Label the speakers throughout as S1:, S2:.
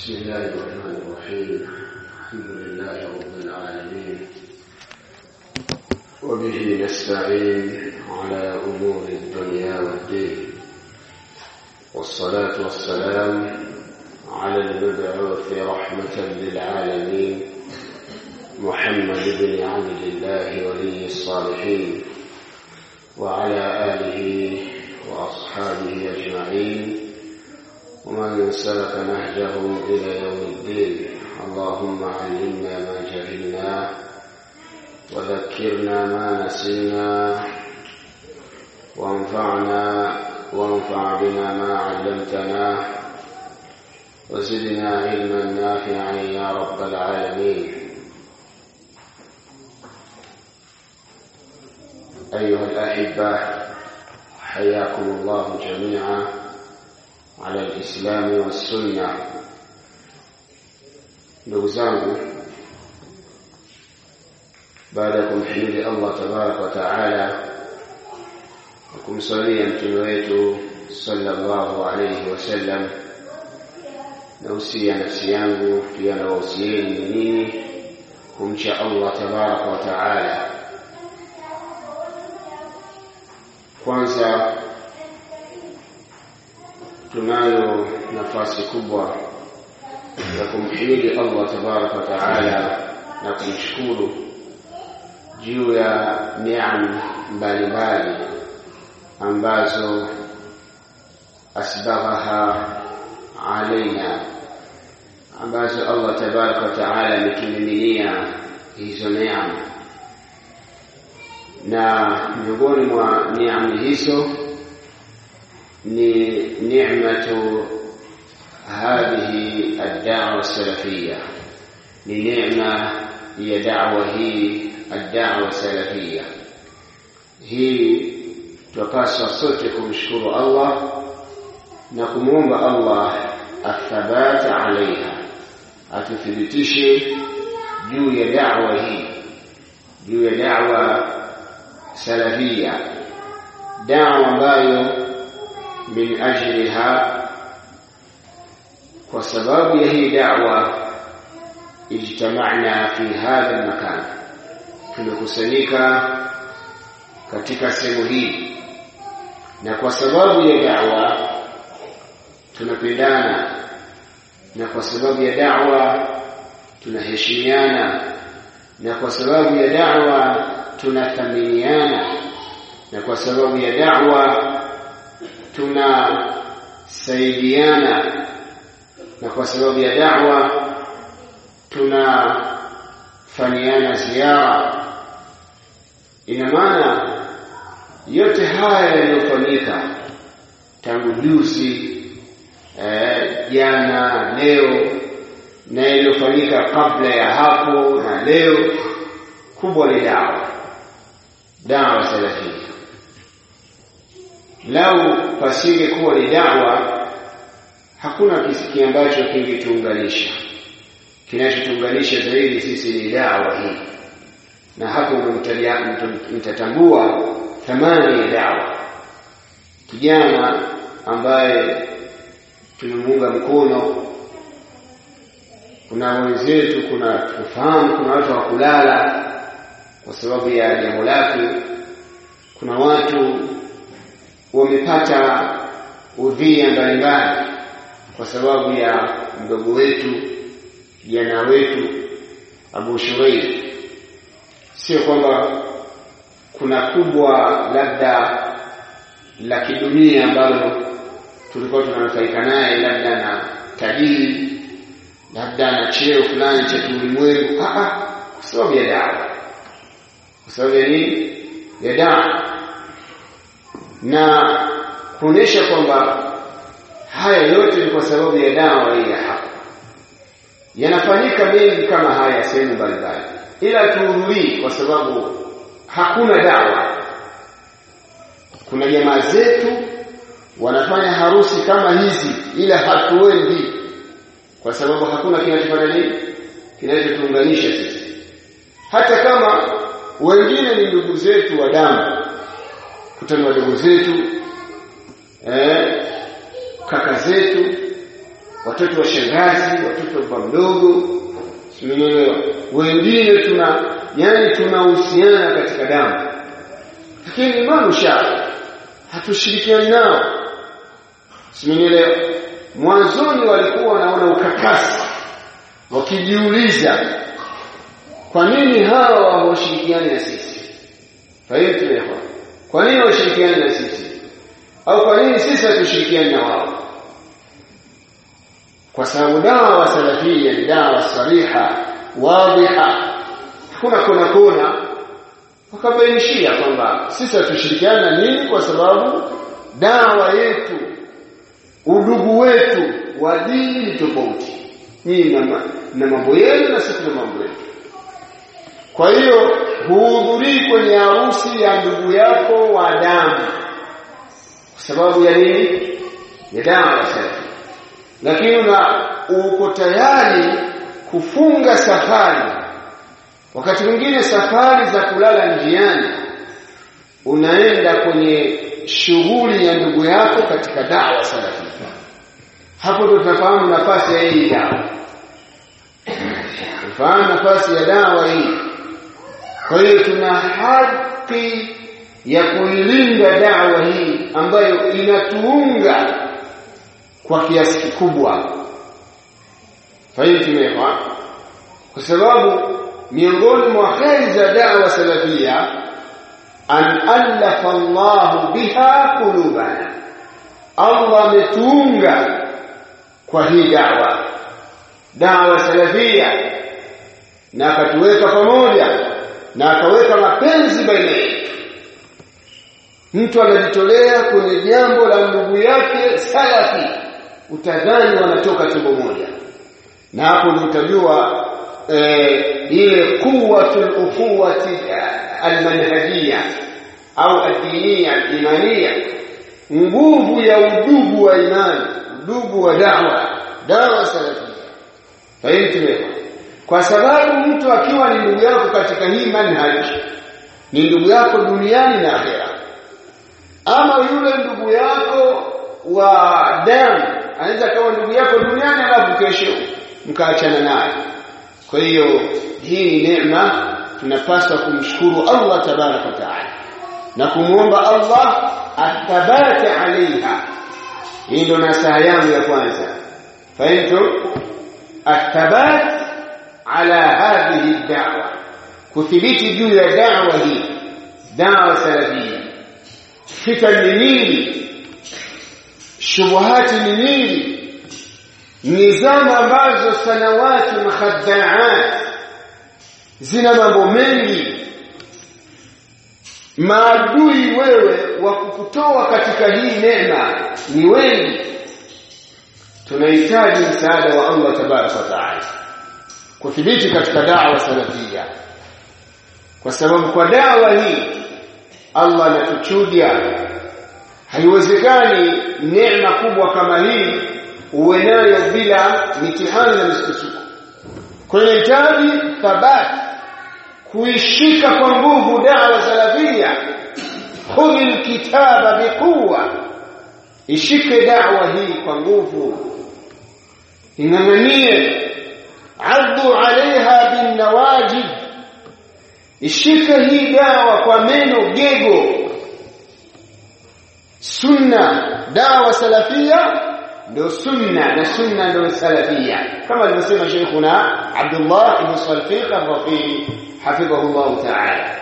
S1: بسم الله الرحمن الرحيم الحمد لله رب العالمين وبه نستعين على أمور الدنيا والدين والصلاة والسلام على المبعوث رحمة للعالمين محمد بن عبد الله ولي الصالحين وعلى آله وأصحابه أجمعين ومن سلك نهجهم إلى يوم الدين اللهم علمنا ما جهلنا وذكرنا ما نسينا وانفعنا وانفع بنا ما علمتنا وزدنا علما نافعا يا رب العالمين أيها الأحبة حياكم الله جميعا على الإسلام والسنة ndugu zangu baada ya kumhimidi Allah tabaraka wa taala na kumsalia mtume wetu sallallahu alayhi wasallam nausia nafsi yangu pia na wausieni nyinyi kumcha Allah tabaraka wa taala kwanza tunayo nafasi kubwa ya kumhimidi Allah tabaraka wa taala na kumshukuru juu ya neema mbalimbali ambazo asbaghaha alaina ambazo Allah tabaraka wa taala ametumiminia hizo neema na miongoni mwa neema hizo ni ni'matu hadhihi ad-da'wa as-salafiyya ni neema ya da'wa hii ad-da'wa salafiyya hii tupaswa sote kumshukuru Allah na kumwomba Allah athabata alaiha atuthibitishe juu ya da'wa hii juu ya da'wa salafiyya da'wa ambayo min ajliha kwa sababu ya hii da'wa ijtama'na fi hadha makan tumekusanyika katika sehemu hii na kwa sababu ya da'wa tunapendana na kwa sababu ya da'wa tunaheshimiana na kwa sababu ya da'wa tunathaminiana na kwa sababu ya da'wa tunasaidiana na kwa sababu ya da'wa tunafanyiana ziara ina maana yote haya yaliyofanyika tangu juzi jana eh, leo na yaliyofanyika kabla ya hapo na leo kubwa ni dawa dawa salafia lau pasinge kuwa ni dawa hakuna kisiki ambacho kingetuunganisha kinachotuunganisha zaidi sisi ni dawa hii na hapo mtatambua thamani ya dawa kijana ambaye tumemuunga mkono kuna wenzetu kuna tufahamu kuna watu wa kulala kwa sababu ya jambo lake kuna watu wamepata udhia mbalimbali kwa sababu ya mdogo wetu jana wetu Abu Shuraih sio kwamba kuna kubwa labda la kidunia ambalo tulikuwa tunanufaika naye labda na tajiri labda na cheo fulani cha kiulimwengu kwa sababu ya dawa kwa sababu ya nini ya dawa na kuonesha kwamba haya yote ni kwa sababu ya dawa hii ya haki yanafanyika mengi kama haya sehemu mbalimbali ila tuhudhurii kwa sababu hakuna dawa kuna jamaa zetu wanafanya harusi kama hizi ila hatuendi kwa sababu hakuna kinachofanya nini kinachotuunganisha sisi hata kama wengine ni ndugu zetu wa damu kutana wadogo zetu eh, kaka zetu watoto wa shangazi watoto wa baba mdogo simenielewa wengine tuna yani tunahusiana katika damu lakini imamu Shafi hatushirikiani nao simenielewa mwanzoni walikuwa wanaona ukakasi wakijiuliza kwa nini hawa hawashirikiani na sisi fahimu kwa nini hawashirikiani na sisi au kwa nini sisi hatushirikiani na wao kwa sababu dawa salafia ni dawa sariha wadhiha hakuna kona kona wakabainishia kwamba sisi hatushirikiani na nini kwa sababu dawa yetu udugu wetu wa dini ni tofauti nyinyi na mambo yenu na sisi na mambo yetu kwa hiyo huhudhurii kwenye harusi ya ndugu yako wa damu kwa sababu ya nini ya dawa safi lakini una uko tayari kufunga safari wakati mwingine safari za kulala njiani unaenda kwenye shughuli ya ndugu yako katika dawa salafi hapo ndo tunafahamu nafasi ya hii dawa tunafahamu nafasi ya dawa hii kwa hiyo tuna haki ya kuilinda dawa hii ambayo inatuunga kwa kiasi kikubwa fahimu kwa sababu miongoni mwa kheri za dawa salafia an alafa Allah biha qulubana Allah ametuunga kwa hii dawa dawa salafia na akatuweka pamoja na akaweka mapenzi baina yetu mtu anajitolea kwenye jambo la ndugu yake salafi utadhani wanatoka tumbo moja na hapo ndio utajua eh, ile quwwatul ukhuwati almanhajia au adiniya imania nguvu ya udugu wa imani udugu wa dawa dawa salafia fahimu kwa sababu mtu akiwa ni ndugu yako katika hii manhaj ni ndugu yako duniani na akhera ama yule ndugu yako wa damu anaweza kawa ndugu yako duniani alafu kesho mkaachana naye kwa hiyo hii ni neema tunapaswa kumshukuru Allah tabaraka wa taala na kumwomba Allah athabate alaiha hii ndo nasaha yangu ya kwanza fahimu athabat ala hadhihi da'wa kuthibiti juu ya da'wa hii da'wa salafia fitan ni nyingi shubuhati ni nyingi nizama ambazo sanawati makhaddaat zina mambo mengi maadui wewe wa kukutoa katika hii neema ni wengi tunahitaji msaada wa Allah tabaraka wa taala kuthibiti katika da'wa salafia kwa sababu kwa dawa hii Allah anatuchudia haiwezekani neema kubwa kama hii uwe nayo bila mitihani na misukosuko kwa hiyo inahitaji thabati kuishika kwa nguvu dawa salafia khudhi alkitaba biquwa ishike dawa hii kwa nguvu ing'ang'anie addu alaiha binnawajib ishike hii dawa kwa meno gego sunna dawa salafia ndio sunna na sunna ndio salafia kama alivyosema Sheikhuna Abdullah ibn Salfiq al-Rafi'i hafidhahu ta'ala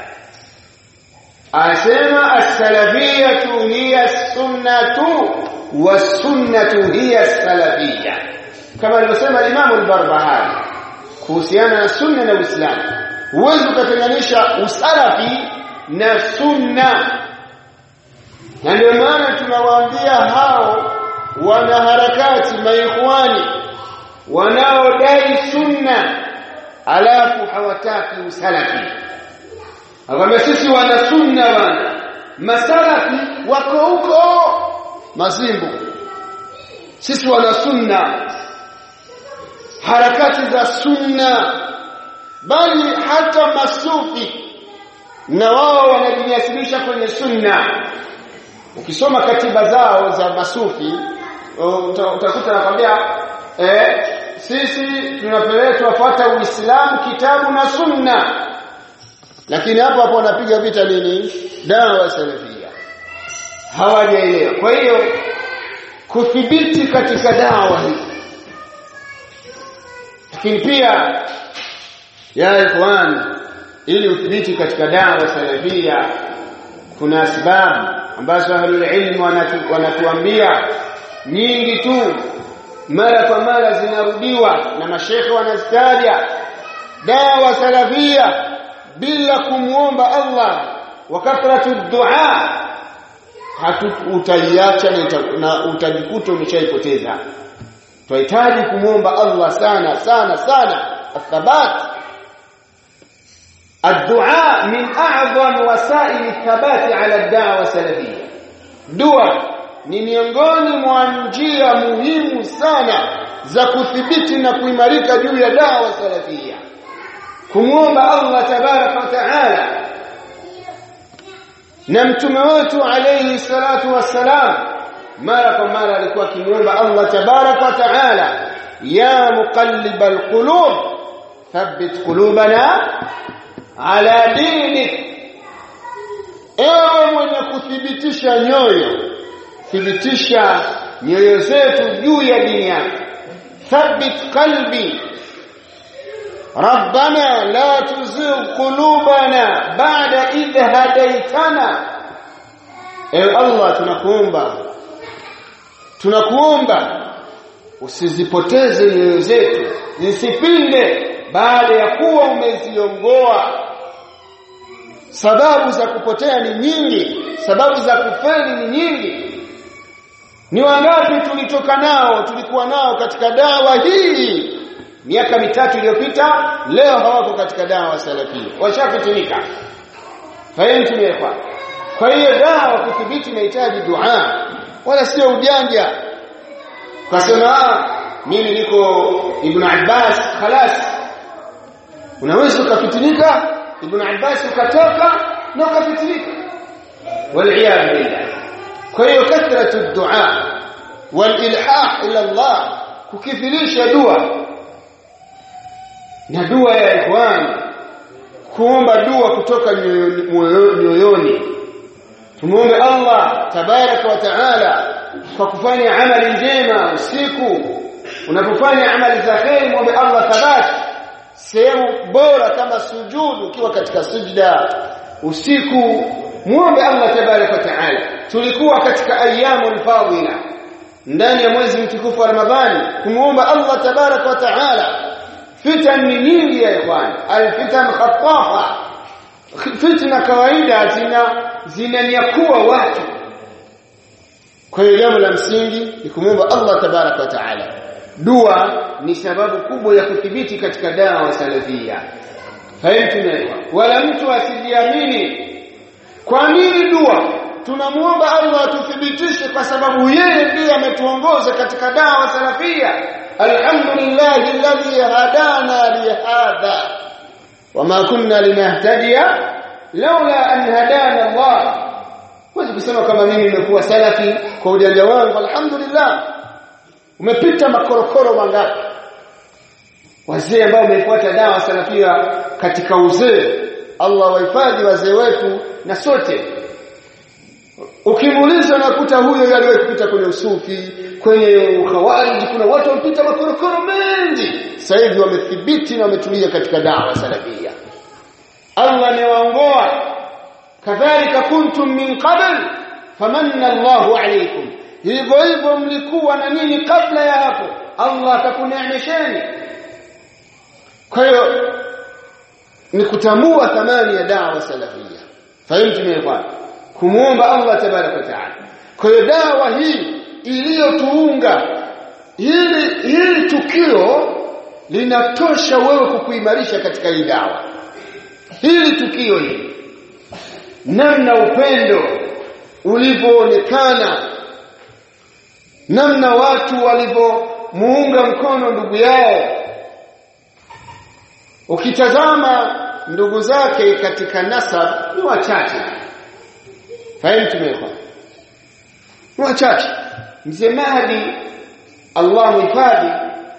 S1: asema as-salafiyatu hiya as-sunnatu was-sunnatu hiya as-salafiyya kama alivyosema Imam al-Barbahari kuhusiana na sunna na Uislamu huwezi ukatenganisha usalafi na sunna na ndio maana tunawaambia hao wanaharakati maikhwani wanaodai sunna alafu hawataki usalafi akwambia sisi wana sunna bana masalafi wako huko mazimbu sisi wana sunna harakati za sunna bali hata masufi na wao wanajinasibisha kwenye sunna ukisoma katiba zao za masufi utakuta nakwambia eh sisi tunapelekwa fuata Uislamu kitabu na sunna lakini hapo hapo wanapiga vita nini dawa salafia hawajaelewa kwa hiyo kuthibiti katika dawa hii lakini pia ya ikhwan ili uthibiti katika dawa salafia kuna sababu ambazo ahlul ilm wanatu, wanatuambia nyingi tu mara kwa mara zinarudiwa na mashekhe wanazitaja dawa salafia bila kumuomba Allah wa kathratu dua utaiacha na utajikuta umeshaipoteza tunahitaji kumuomba Allah sana sana sana athabat الدعاء من أعظم وسائل الثبات على الدعوة السلفية دعاء ni miongoni mwa njia muhimu sana za kuthibiti na kuimarika juu ya dawa salafia kumwomba Allah tabaraka wa taala na mtume wetu alayhi salatu wassalam mara kwa mara alikuwa akimwomba Allah tabaraka wa taala ya muqallibal qulub thabbit qulubana ala dinik ewe mwenye kuthibitisha nyoyo thibitisha nyoyo zetu juu ya dini yako thabbit qalbi ربنا لا تزغ قلوبنا بعد إذ هديتنا ewe Allah tunakuomba tunakuomba usizipoteze nyoyo zetu zisipinde baada ya kuwa umeziongoa sababu za kupotea ni nyingi sababu za kufeli ni nyingi ni wangapi tulitoka nao tulikuwa nao katika dawa hii miaka mitatu iliyopita leo hawako katika dawa salafia washafitimika fahimu kwa kwa hiyo dawa kudhibiti inahitaji dua wala sio ujanja kasema mimi niko ibn Abbas khalas unaweza ukafitinika ibn Abbas ukatoka na ukafitinika waliyad billah kwa hiyo kathratu dua walilhah ila Allah kukithirisha dua na dua ya ikhwan kuomba dua kutoka nyoyoni tumuombe Allah tabaraka wa taala kwa kufanya amali njema usiku unapofanya amali za kheri muombe Allah thabati sehemu bora kama sujudu ukiwa katika sujda usiku muombe Allah tabaraka wa taala tulikuwa katika ayyamul fadila ndani ya mwezi mtukufu wa Ramadhani kumuomba Allah tabaraka wa taala fitan ni nyingi ya ikhwan alfitan khatafa fitna kawaida zina zinanyakua watu kwa hiyo jambo la msingi ni kumwomba Allah tabaraka wa taala dua ni sababu kubwa ya kudhibiti katika dawa salafia haimtumewa wala mtu asijiamini kwa nini dua tunamuomba Allah atuthibitishe kwa sababu yeye ndiye ametuongoza katika dawa salafia alhamdulillah alladhi hadana lihadha wama kunna linahtadiya laula an hadana Allah huwezi kusema kama mimi nimekuwa salafi kwa ujanja wangu alhamdulillah umepita makorokoro mangapi wazee ambao wamefuata dawa salafia katika uzee Allah wahifadhi wazee wetu na sote ukimuuliza nakuta huyo aliwahi kupita kwenye usufi kwenye ukhawariji kuna watu wamepita makorokoro mengi sasa hivi wamethibiti na wametulia katika dawa salafia Allah amewaongoa kadhalika kuntum min qabl famanna Allahu alaykum hivyo hivyo mlikuwa na nini kabla ya hapo Allah atakuneemesheni kwa hiyo ni kutambua thamani ya dawa salafia fahimu mimi kumuomba Allah tabaraka wa taala kwa hiyo dawa hii iliyotuunga hili hili tukio linatosha wewe kukuimarisha katika hii dawa hili tukio hili namna upendo ulivyoonekana namna watu walivyomuunga mkono ndugu yao ukitazama ndugu zake katika nasab ni wachache fahimu tumekwa ni wachache mzee Mahdi Allah muhifadhi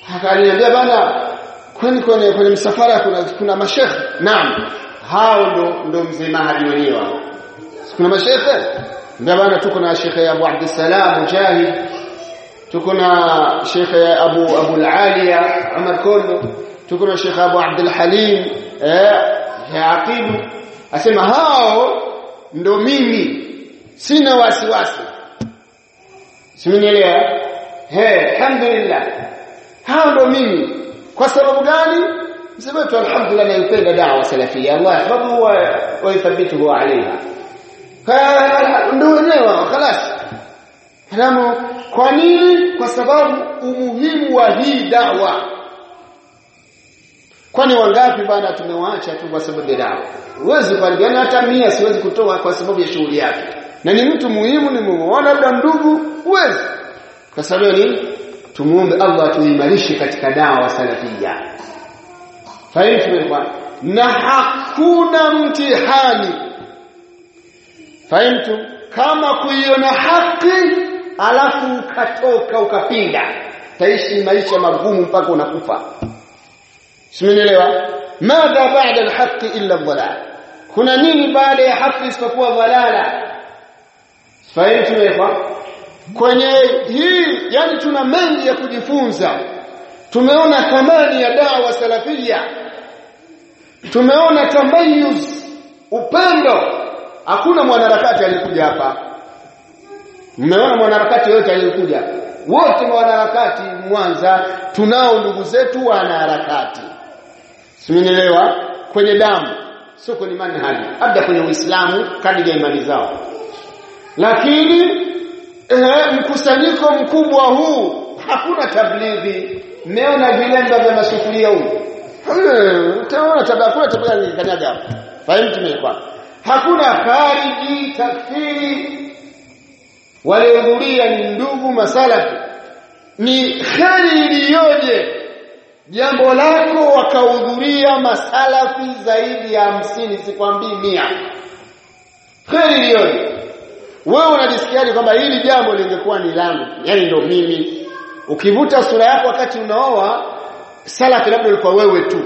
S1: akaniambia bana kwani kwenye kwenye msafara kuna kuna mashekhe naam hao ndo ndo mzee mahadi wenyewe kuna mashekhe ndio bana tuko na shekhe Abu Abdussalam Mujahid tuko na shekhe Abu Abu Al-Aliya Umar Kondo tuko na shekhe Abu Abdul Halim eh Aqibu asema hao ndo mimi sina wasiwasi simenielewa he alhamdulillah hao ndo mimi kwa sababu gani msema tu alhamdulillah naipenda da'wa salafia Allah yahfadhu wa yuthabbituhu alayha ndio wenyewe خلاص halamu kwa nini kwa sababu umuhimu wa hii dawa kwani wangapi bana tumewaacha tu kwa sababu ya dawa huwezi kuambiana hata mia siwezi kutoa kwa sababu ya shughuli yake na ni mtu muhimu ni muona labda ndugu huwezi kwa sababu ni tumuombe Allah tuimarishe katika dawa salafia fahimu na hakuna mtihani fahimu kama kuiona haki alafu ukatoka ukapinga taishi maisha magumu mpaka unakufa simenielewa madha baada alhaqi illa dhalal kuna nini baada ya haki isipokuwa dhalala fahimu kwenye hii yani tuna mengi ya kujifunza tumeona thamani ya dawa salafia tumeona tamayuz upendo hakuna mwanaharakati aliyekuja hapa mmeona mwanaharakati yote aliyekuja wote mwanaharakati Mwanza tunao ndugu zetu wanaharakati simenielewa kwenye damu sio kwenye manhaji labda kwenye Uislamu kadri ya imani zao lakini eh, mkusanyiko mkubwa huu hakuna tablighi mmeona vilemba vya masufuria huu utaona tabia hakuna tabia ni kanyaga hapo fahimu tumekwa hakuna khariji takfiri waliohudhuria ni ndugu masalafi ni kheri iliyoje jambo lako wakahudhuria masalafi zaidi ya hamsini sikwambii mia kheri iliyoje wewe unajisikiaje kwamba hili jambo lingekuwa ni langu yani ndo mimi ukivuta sura yako wakati unaoa salafi labda ulikuwa wewe tu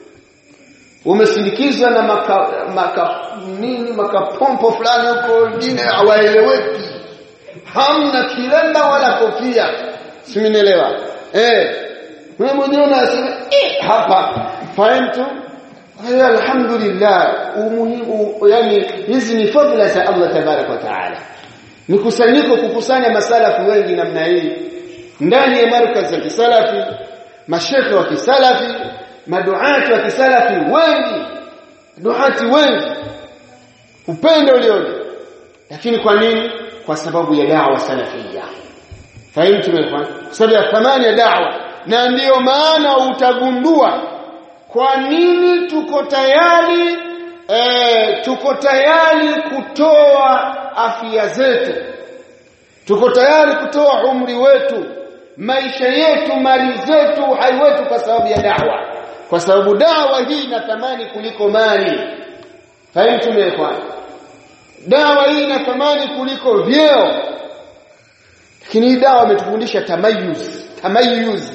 S1: umesindikizwa na maka, maka nini makapompo fulani huko wengine hawaeleweki hamna kilemba wala kofia simenielewa eh wewe mwenyewe unasema eh hapa fahamtu haya alhamdulillah umuhimu yani hizi ni fadhila za Allah tabarak wa taala mikusanyiko kukusanya masalafu wengi namna hii ndani ya markaz ya kisalafi mashekhe wa kisalafi maduati wa kisalafi wengi duati wengi upendo ulioje lakini kwa nini kwa sababu ya dawa salafia fahimu tumefanya kwa sababu ya thamani ya dawa na ndiyo maana utagundua kwa nini tuko tayari e, tuko tayari kutoa afya zetu tuko tayari kutoa umri wetu maisha yetu mali zetu uhai wetu kwa sababu ya dawa kwa sababu dawa hii ina thamani kuliko mali fahimu tumefanya dawa hii ina thamani kuliko vyeo lakini hii dawa imetufundisha tamayuz tamayuz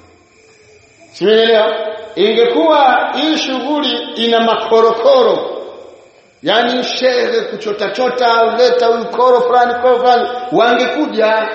S1: simeelewa ingekuwa hii shughuli ina makorokoro yani shehe kuchota chota uleta huyu koro fulani koro fulani wangekuja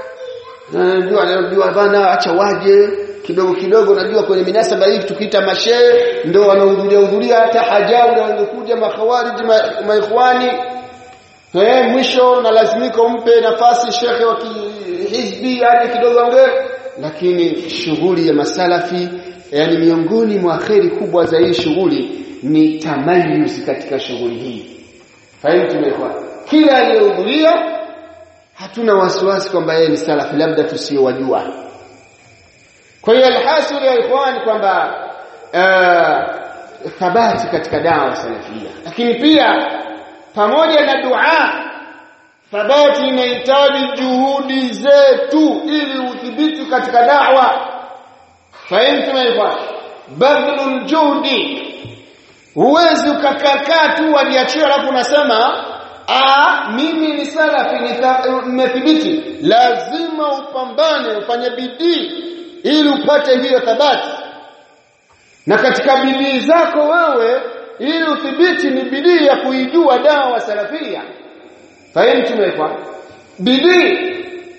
S1: najua najua bana acha waje kidogo kidogo najua kwenye minasaba hii tukiita mashehe ndio wanahudhuria hudhuria hata hajabu na wangekuja makhawariji maikhwani eh mwisho na lazimika umpe nafasi shekhe wa hizbi aje kidogo ongee lakini shughuli ya masalafi yani miongoni mwa kheri kubwa za hii shughuli ni tamayuz katika shughuli hii fahimu tumekuwa kila aliyehudhuria hatuna wasiwasi kwamba yeye ni salafi labda tusiyowajua kwa hiyo alhasil ya ikhwan kwamba thabati katika dawa salafia lakini pia pamoja na dua thabati inahitaji juhudi zetu ili udhibiti katika da'wa fahimu ikhwan badlul juhdi huwezi ukakaa tu waliachia alafu unasema ah mimi ni salafi nimethibiti lazima upambane ufanye bidii
S2: ili upate hiyo thabati na katika bidii zako wewe ili uthibiti ni bidii ya kuijua dawa salafia fahimu tumekwa bidii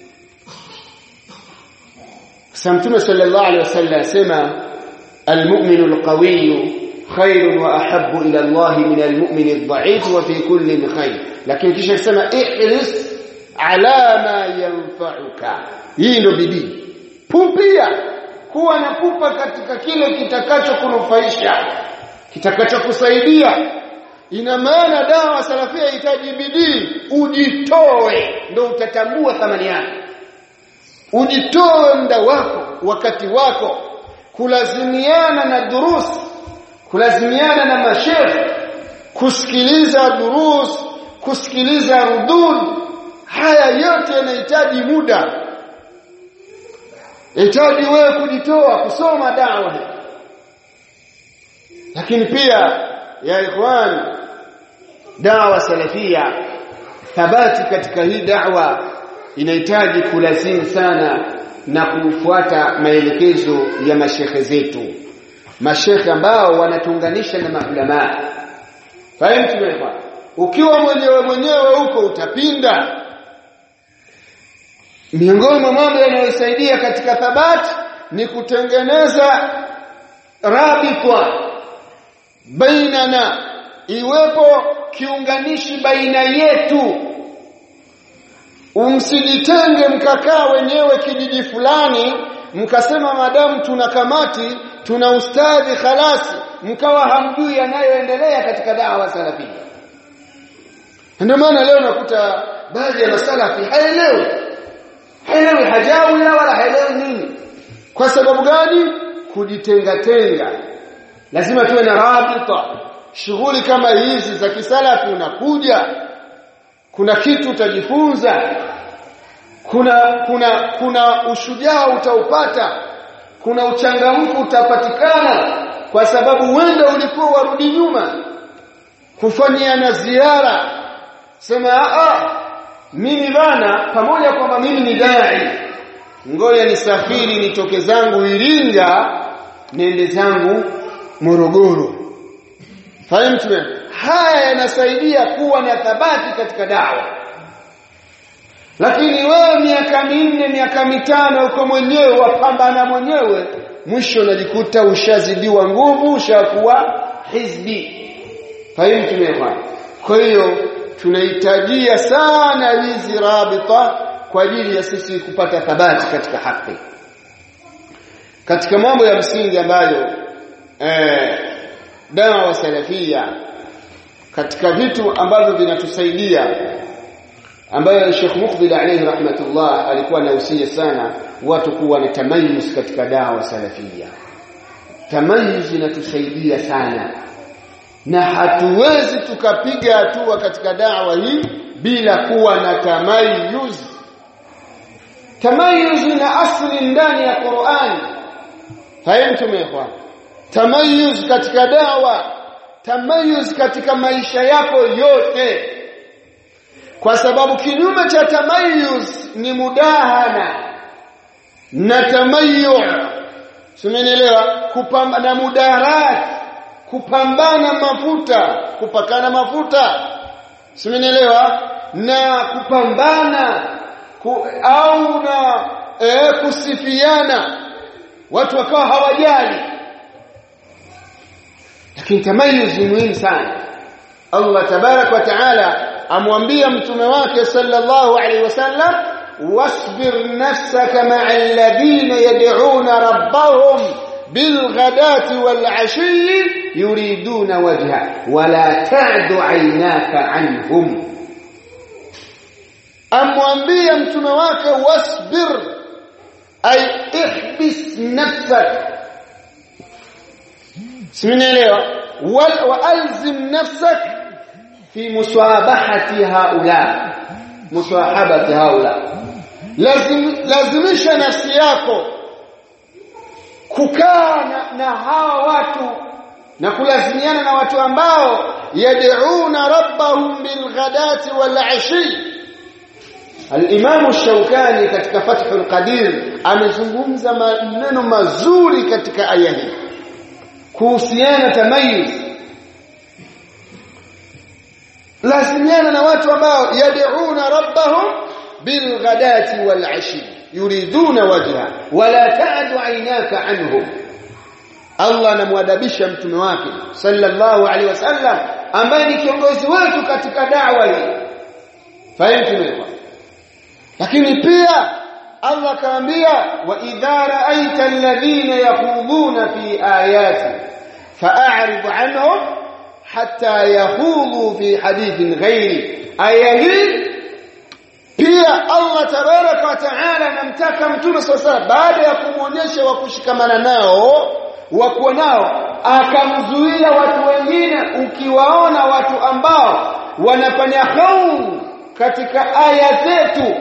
S2: Mtume sallallahu alaihi wasallam asema almu'minu alqawiyyu khairun wa ahabbu ila Allah min almu'min adh-dha'if wa fi kulli khair lakini kisha asema ihris ala ma yanfa'uka hii ndio bidii pumpia kuwa na pupa katika kile kitakachokunufaisha kitakachokusaidia ina maana dawa salafia inahitaji bidii ujitoe ndio utatambua thamani yake ujitoe muda wako wakati wako kulazimiana na durus kulazimiana na masheikh kusikiliza durus kusikiliza rudud haya yote yanahitaji muda inahitaji wewe kujitoa kusoma dawa lakini pia ya ikhwan dawa salafia thabati katika hii dawa inahitaji kulazimu sana na kufuata maelekezo ya mashekhe zetu mashekhe ambao wanatuunganisha na maulama fahimu tumefa ukiwa mwenyewe mwenyewe huko utapinda miongoni mwa mambo yanayosaidia katika thabati ni kutengeneza rabitwa bainana iwepo kiunganishi baina yetu umsijitenge mkakaa wenyewe kijiji fulani mkasema madamu tuna kamati tuna ustadhi khalasi mkawa hamjui yanayoendelea katika dawa salafia ndio maana leo nakuta baadhi ya masalafi haelewi haelewi hajawi wala haelewi nini kwa sababu gani kujitenga tenga lazima tuwe na rabita shughuli kama hizi za kisalafi unakuja kuna kitu utajifunza kuna kuna kuna ushujaa utaupata kuna uchangamfu utapatikana kwa sababu wenda ulikuwa warudi nyuma kufanyia na ziara sema a mimi bana pamoja kwamba mimi ni dai ngoja nisafiri nitoke zangu Iringa niende zangu Morogoro fahimu haya yanasaidia kuwa na thabati katika dawa lakini wewe miaka minne miaka mitano uko mwenyewe wapambana mwenyewe mwisho unajikuta ushazidiwa nguvu ushakuwa hizbi fahimu tumefanya kwa hiyo tunahitajia sana hizi rabita kwa ajili ya sisi kupata thabati katika haki katika mambo ya msingi ambayo eh, dawa salafia katika vitu ambavyo vinatusaidia ambayo Sheikh Mukbil alayhi rahmatullah alikuwa anahusia sana watu kuwa na tamayuz katika dawa salafia tamayuz inatusaidia sana na hatuwezi tukapiga hatua katika dawa hii bila kuwa na tamayuz tamayuz ina asli ndani ya Qur'an fahimu ikhwan tamayuz katika dawa tamayuz katika maisha yako yote kwa sababu kinyume cha tamayuz ni mudahana na tamayu simenielewa kupambana mudarat kupambana mafuta kupakana mafuta simenielewa na kupambana ku, au na e, kusifiana watu wakawa hawajali lakini tamayuz ni muhimu sana Allah tabarak wa taala amwambia mtume wake sallallahu alaihi wasallam wasbir nafsaka ma'a alladhina yad'una rabbahum bilghadati walashi yuriduna wajha wala ta'du 'aynaka 'anhum amwambia mtume wake wasbir ay ihbis nafsak simenielewa wa alzim nafsak fi musabahati haula musahabati haula lazim lazimisha nafsi yako kukaa na, na hawa watu na kulazimiana na watu ambao yad'una rabbahum bilghadati walashi Al-Imam Shaukani katika Fathul Qadir amezungumza maneno mazuri katika aya hii kuhusiana tamayuz lazimiana na watu ambao yad'una rabbahum bilghadati walashi yuriduna wajha wala ta'du aynaka anhum Allah anamwadabisha mtume wake sallallahu alaihi wasallam ambaye ni kiongozi wetu katika da'wa hii fahimu lakini pia Allah kaambia wa idha ra'aita alladhina yakhuduna fi ayati fa'rid anhum hatta yakhudhu fi hadithin ghairi aya hii pia Allah tabaraka wa taala anamtaka mtume sasa baada ya kumwonyesha wa kushikamana nao wa kuwa nao akamzuia watu wengine ukiwaona watu ambao wanafanya khau katika aya zetu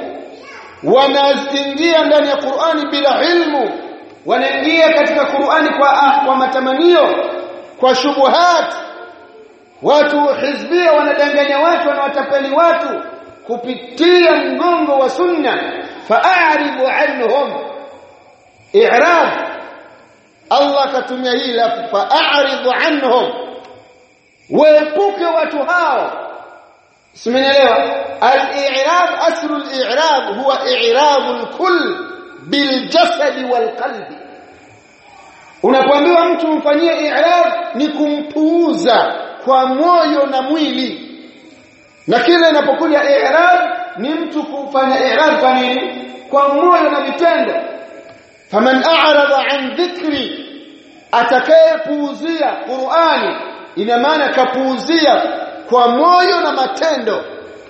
S2: wanaingia ndani ya Qur'ani bila ilmu wanaingia katika Qur'ani kwa ah, kwa matamanio kwa shubuhat watu hizbia wanadanganya watu wanawatapeli watu kupitia mgongo wa sunna fa'aridu anhum i'rab Allah katumia hii lafu fa'aridu anhum waepuke watu hao simenielewa al-i'rab aslu al-i'rab huwa i'rab al-kull bil-jasad wal-qalbi unapoambiwa mtu mfanyie i'rab ni kumpuuza kwa moyo na mwili na kile inapokuja i'rab ni mtu kufanya i'rab kwa nini kwa moyo na vitendo faman a'rada an dhikri atakayepuuzia Qur'ani ina maana kapuuzia kwa moyo na matendo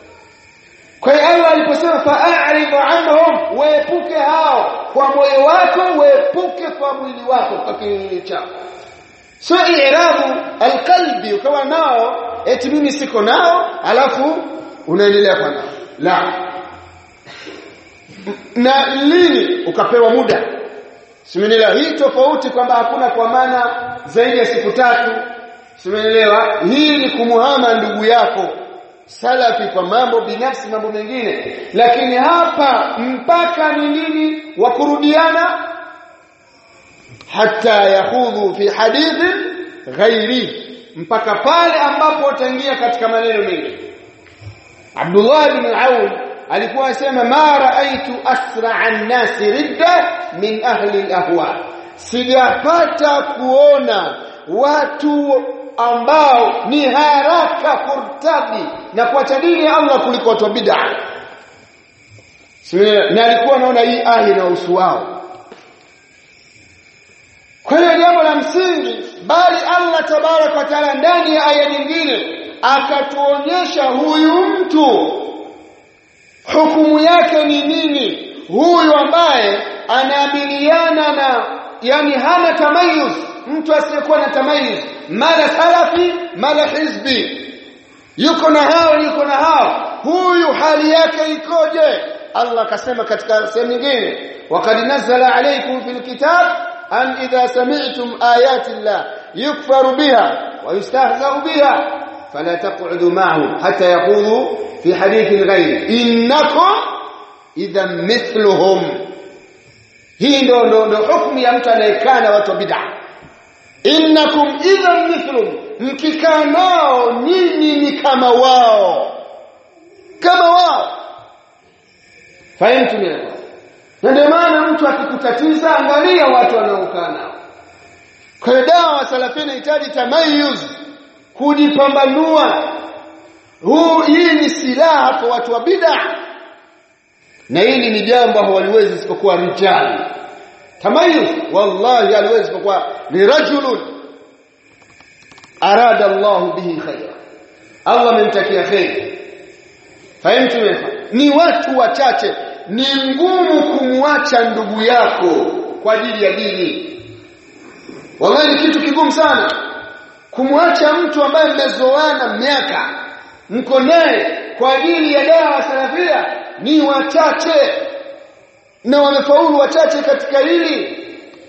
S2: kwa hiyo Allah aliposema fa'aridu anhum waepuke hao kwa moyo wako waepuke kwa mwili wako kwa kiwili chako sio i'rabu alqalbi ukawa nao eti mimi siko nao alafu unaendelea kwa nao la na lini ukapewa muda simenielewa hii tofauti kwamba hakuna kwa maana zaidi ya siku tatu simenielewa hii ni kumuhama ndugu yako salafi kwa mambo binafsi mambo mengine lakini hapa mpaka ni nini wa kurudiana hata yahudhu fi hadithi ghairi mpaka pale ambapo utaingia katika maneno mengi Abdullah ibn Aun alikuwa anasema ma raaitu asra an-nas ridda min ahli al-ahwa sijapata kuona watu ambao ni haraka kurtabi na kuacha dini ya Allah kuliko watu wa bid'a na alikuwa anaona hii aya inahusu wao kwa hiyo jambo la msingi bali Allah tabarak wa taala ndani ya aya nyingine akatuonyesha huyu mtu hukumu yake ni nini huyu ambaye anaamiliana na yani hana tamayuz mtu asiyekuwa na tamayuz mala salafi mala hizbi yuko na hao yuko na hao huyu hali yake ikoje Allah akasema katika sehemu nyingine waqad nazzala alaykum fil kitab an idha sami'tum ayati llah yukfaru biha wa yustahza'u biha fala taq'udu ma'ahum hatta yaqulu fi hadithin ghayri innakum idha mithluhum hii ndo ndo ndo hukumu ya mtu anayekaa na watu wa bid'a innakum idha mithlum mkikaa nao nyinyi ni kama wao kama wao fahimu na ndio maana mtu akikutatiza angalia watu wanaokaa nao kwa hiyo dawa salafia inahitaji tamayuz kujipambanua huu hii ni silaha kwa watu wa bid'a na hili ni jambo hawaliwezi isipokuwa rijali tamayuz wallahi haliwezi isipokuwa ni rajulun arada Allah bihi khaira Allah amemtakia khair fahimu ni watu wachache ni ngumu kumwacha ndugu yako kwa ajili ya dini wallahi ni kitu kigumu sana kumwacha mtu ambaye mmezoana miaka mko naye kwa ajili ya dawa salafia ni wachache na wamefaulu wachache katika hili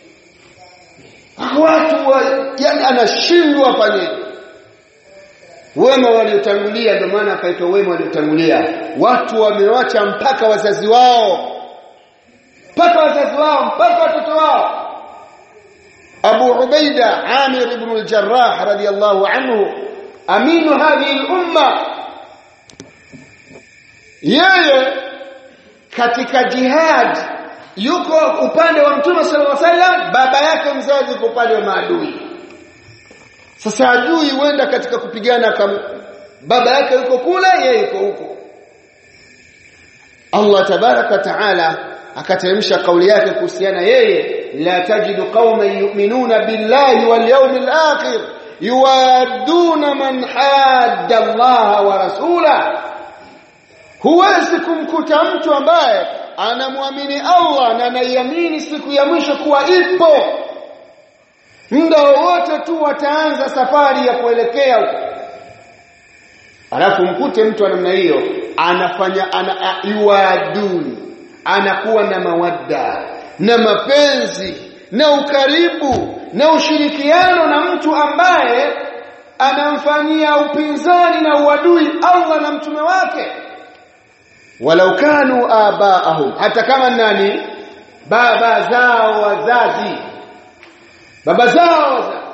S2: watu wa, yani anashindwa fanyeje wema waliotangulia ndio maana akaitwa wema waliotangulia watu wamewacha mpaka wazazi wao mpaka wazazi wao mpaka watoto wao Abu Ubaida Amir ibn al-Jarrah radiyallahu anhu aminu hadhihi al-umma yeye katika jihad yuko upande wa Mtume sallallahu alaihi wasallam baba yake mzazi yuko upande wa maadui sasa adui huenda katika kupigana kama baba yake yuko kule yeye yuko huko Allah tabaraka taala akateremsha kauli yake kuhusiana yeye la tajidu qauman yu'minuna billahi wal yawmil akhir yuwaduna man hadda Allah wa rasula huwezi kumkuta mtu ambaye anamwamini Allah na anaiamini siku ya mwisho kuwa ipo muda wowote tu wataanza safari ya kuelekea huko alafu mkute mtu wa namna hiyo anafanya ana yuaduni anakuwa na mawadda na mapenzi na ukaribu na ushirikiano na mtu ambaye anamfanyia upinzani na uadui Allah na mtume wake walau kanu abaahum hata kama nani baba zao wazazi baba zao wazazi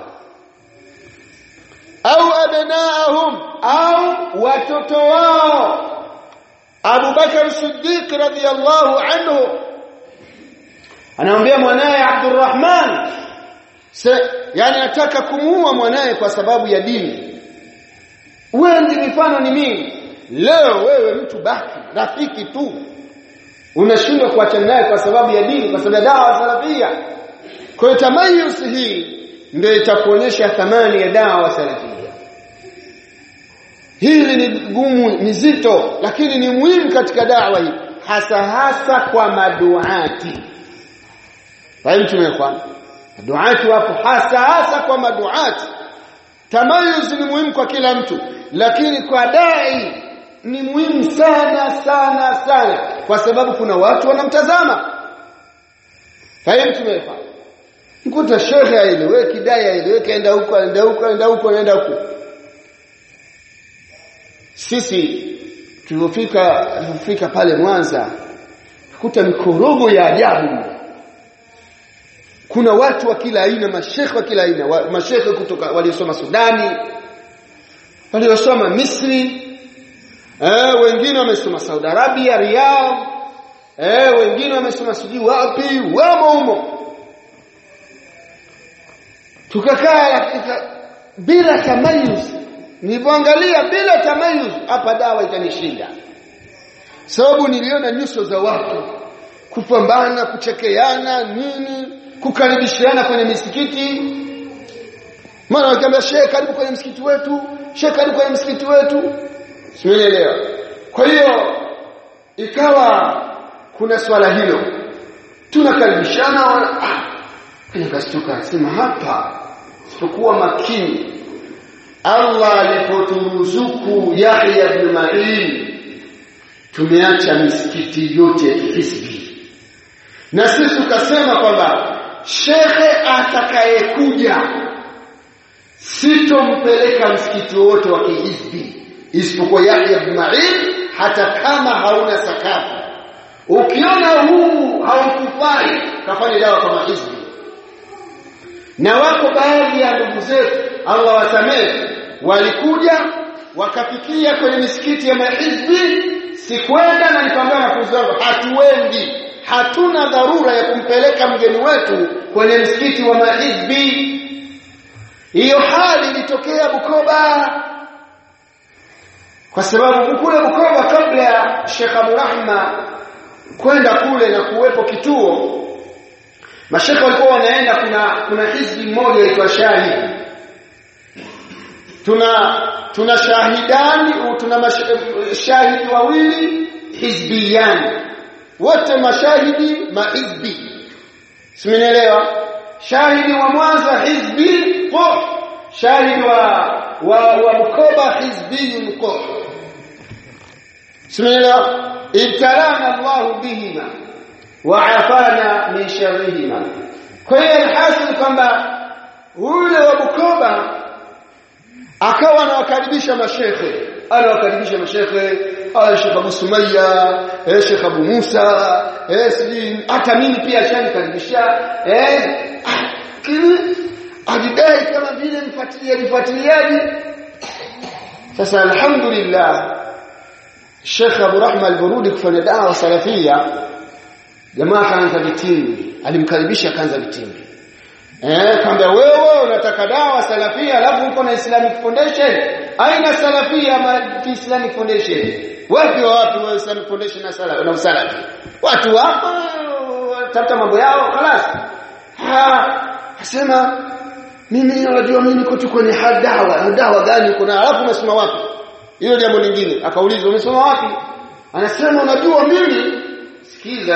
S2: au abnaahum au watoto wao Abu Bakar Siddiq radhiyallahu anhu anamwambia mwanaye Abdurrahman yani anataka kumuua mwanaye kwa sababu ya dini wengi mifano ni mingi leo wewe mtu baki rafiki tu unashindwa kuachana naye kwa sababu ya dini kwa sababu ya dawa salafia kwa hiyo tamayus hii ndio itakuonyesha thamani ya dawa salafia hili ni gumu ni zito lakini ni muhimu katika dawa hii hasa hasa kwa maduati fahimu tumekwa maduati wapo hasa hasa kwa maduati tamayuz ni muhimu kwa kila mtu lakini kwa dai ni muhimu sana sana sana kwa sababu kuna watu wanamtazama fahimu tumekwa mkuta shekhe aeleweki dai aeleweki aenda huko aenda huko aenda huko aenda huko sisi tulipofika tulipofika pale Mwanza kukuta mikorogo ya ajabu kuna watu wa kila aina mashekhe wa kila aina wa, mashekhe kutoka waliosoma Sudani waliosoma Misri eh wengine wamesoma Saudi Arabia Riyadh eh wengine wamesoma sijui wapi wamo humo tukakaa bila tamayuz nilipoangalia bila tamayuz hapa dawa itanishinda sababu niliona nyuso za watu kupambana kuchekeana nini kukaribishiana kwenye misikiti maana wakiambia shehe karibu kwenye msikiti wetu shehe karibu kwenye msikiti wetu simeelewa kwa hiyo ikawa kuna swala hilo tunakaribishana ah nikastuka sema hapa sipokuwa makini Allah alipoturuzuku Yahya ibn Ma'in tumeacha misikiti yote ya kihisbi na sisi tukasema kwamba shekhe atakayekuja sitompeleka msikiti wote wa kihisbi isipokuwa Yahya ibn Ma'in hata kama hauna sakafu ukiona huu haukufai kafanye dawa kama hisbi na wako baadhi ya ndugu zetu Allah wasamehe walikuja wakafikia kwenye misikiti ya mahizbi sikwenda na nikamwambia wanafunzi wangu hatuendi hatuna dharura ya kumpeleka mgeni wetu kwenye msikiti wa mahizbi hiyo hali ilitokea Bukoba kwa sababu kule Bukoba kabla ya Sheikh Abu Rahma kwenda kule na kuwepo kituo mashekhe walikuwa wanaenda kuna kuna hizbi mmoja aitwa Shahidi tuna tuna shahidani tuna mashahidi wawili hizbiyani wote mashahidi mahizbi simenielewa shahidi wa Mwanza hizbi qur shahidi wa wa, wa Bukoba hizbi qur simenielewa ibtalana Allah bihima wa afana min sharrihima kwa hiyo alhasil kwamba ule wa Bukoba akawa anawakaribisha mashekhe anawakaribisha mashekhe aya Sheikh Abu Sumayya eh Sheikh Abu Musa eh sijui hata mimi pia ashanikaribisha eh kile ajidai kama vile mfuatiliaji mfuatiliaji sasa alhamdulillah Sheikh Abu Rahma al-Burudi kufanya dawa salafia jamaa kaanza vitimbi alimkaribisha kaanza vitimbi eh kamba wewe unataka dawa salafia alafu uko na Islamic Foundation aina salafia ma Islamic Foundation wapi wapi wa Islamic Foundation na sala na usalafi watu hapa tafuta mambo yao خلاص ha asema mimi unajua mimi niko tu kwenye dawa dawa gani kuna alafu umesoma wapi hilo jambo lingine akaulizwa umesoma wapi anasema unajua mimi sikiza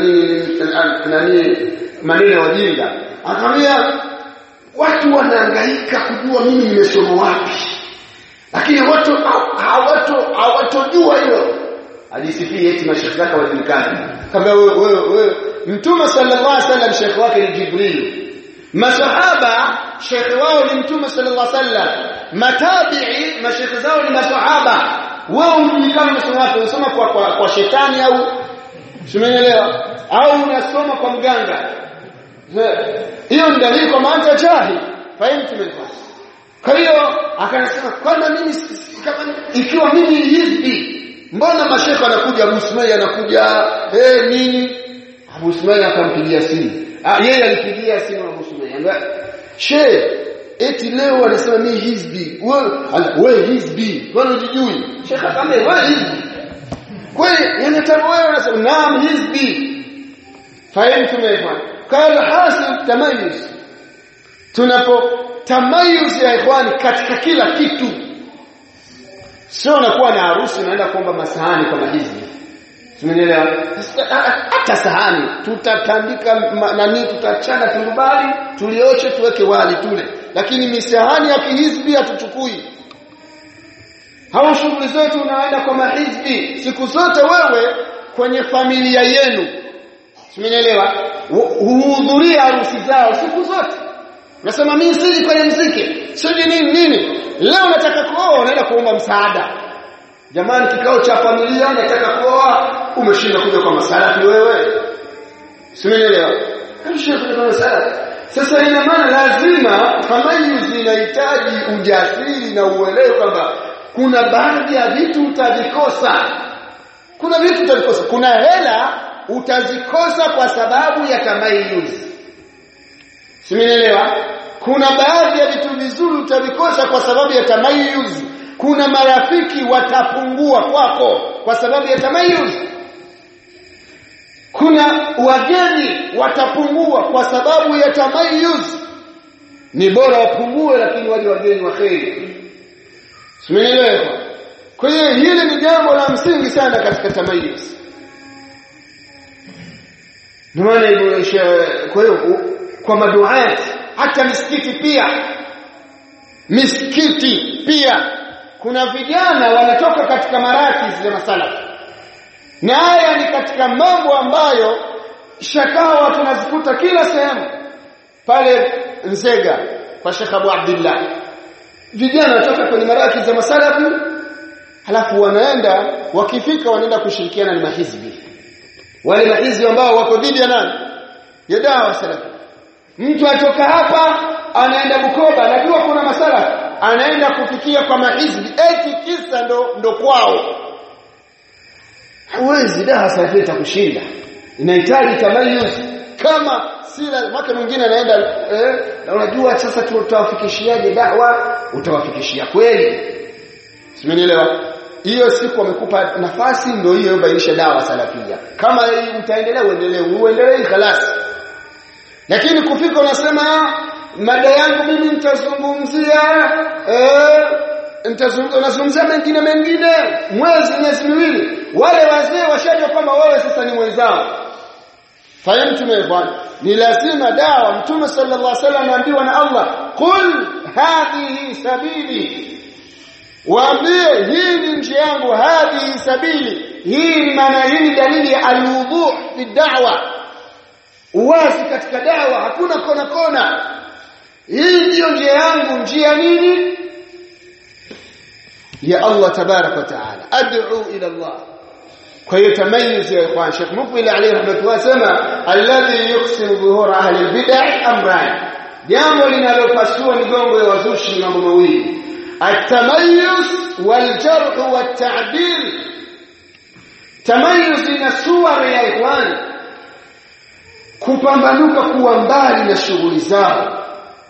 S2: nani maneno ya wajinga akamwambia watu wanahangaika kujua mimi nimesoma wapi lakini watu hawato hawatojua hilo ajisifia eti mashekhi zake wajulikani kama wewe wewe wewe mtume sallallahu alaihi wasallam shekhi wake ni jibril masahaba shekhi wao ni mtume sallallahu alaihi wasallam matabi'i mashekhi zao ni masahaba wewe unajulikana unasoma wapi unasoma kwa, kwa kwa shetani au Simeelewa? Au unasoma kwa mganga? Hiyo ni dalili kwa maana jahi. Fahimu tumepata. Kwa hiyo akanasema kwanza mimi kama ikiwa mimi hizbi mbona mashekhe anakuja Abu Sumayya anakuja eh nini? Abu Sumayya akampigia simu. Ah yeye alipigia simu Abu Sumayya. She eti leo anasema mimi hizbi. Wewe wewe hizbi. Kwani unajui? Shekhe akamwambia wewe hizbi. kweli yanataka wewe unasema naam hizbi fahimu tumefa kala hasil tamayuz tunapo tamayuz ya ikhwani katika kila kitu sio unakuwa na harusi unaenda kuomba masahani kama hizi Tumeelewa? Hata sahani tutatandika nani tutachana tundubali tulioche tuweke wali tule lakini misahani ya kihizbi hatuchukui hao shughuli zetu unaenda kwa mahizbi siku zote wewe kwenye familia yenu simenielewa huhudhuria harusi zao siku zote nasema mimi siji kwenye mziki siji nini nini leo nataka kuoa unaenda kuomba msaada jamani kikao cha familia nataka kuoa umeshinda kuja kwa masalafi wewe simenielewa umeshinda kuja kwa masalafi sasa ina maana lazima tamayuzi inahitaji ujasiri na uelewe kwamba kuna baadhi ya vitu utavikosa kuna vitu utavikosa kuna hela utazikosa kwa sababu ya tamayuz simenielewa kuna baadhi ya vitu vizuri utavikosa kwa sababu ya tamayuz kuna marafiki watapungua kwako kwa sababu ya tamayuz kuna wageni watapungua kwa sababu ya tamayuz ni bora wapungue lakini waje wageni wa kheri Simeelewa? Kwa hiyo hili ni jambo la msingi sana katika tamayuz. Maana hivyo kwa hiyo kwa maduat hata misikiti pia misikiti pia kuna vijana wanatoka katika maraki za masalafi. Na haya ni katika mambo ambayo shakawa tunazikuta kila sehemu pale Nzega kwa Sheikh Abu Abdullah vijana wanatoka kwenye maraki za masalafi halafu wanaenda wakifika wanaenda kushirikiana na mahizbi wale mahizbi ambao wako dhidi ya nani ya dawa salafi mtu atoka hapa anaenda Bukoba anajua kuna masalafi anaenda kufikia kwa mahizbi eti kisa ndo ndo kwao hawezi dawa salafi itakushinda inahitaji tamayuz kama sila mwaka mwingine anaenda eh, na unajua sasa tutawafikishiaje dawa utawafikishia kweli simenielewa hiyo siku wamekupa nafasi ndio hiyo bainisha dawa salafia kama utaendelea uendelee uendelee khalas lakini kufika unasema mada yangu mimi nitazungumzia eh nitazungumzia mengine mengine mwezi miezi miwili wale wazee washajua kwamba wewe sasa ni mwenzao fahamu tumefanya ni lazima dawa mtume sallallahu alaihi wasallam anaambiwa na Allah qul hadhihi sabili waambie hii ni njia yangu hadhihi sabili hii ni maana hii ni dalili ya alwudu fi da'wa uwazi katika dawa hakuna kona kona hii ndiyo njia yangu njia nini ya Allah tabarak wa taala ad'u ila Allah kwa hiyo tamayuz ya ikhwan Sheikh Mukbil alayhi rahmatullah sema alladhi yuqsimu dhuhur ahli albid'ah amran jambo linalopasua migongo ya wazushi mambo mawili atamayuz waljarh watta'dil tamayuz ina suwara ya ikhwan kupambanuka kuwa mbali na shughuli zao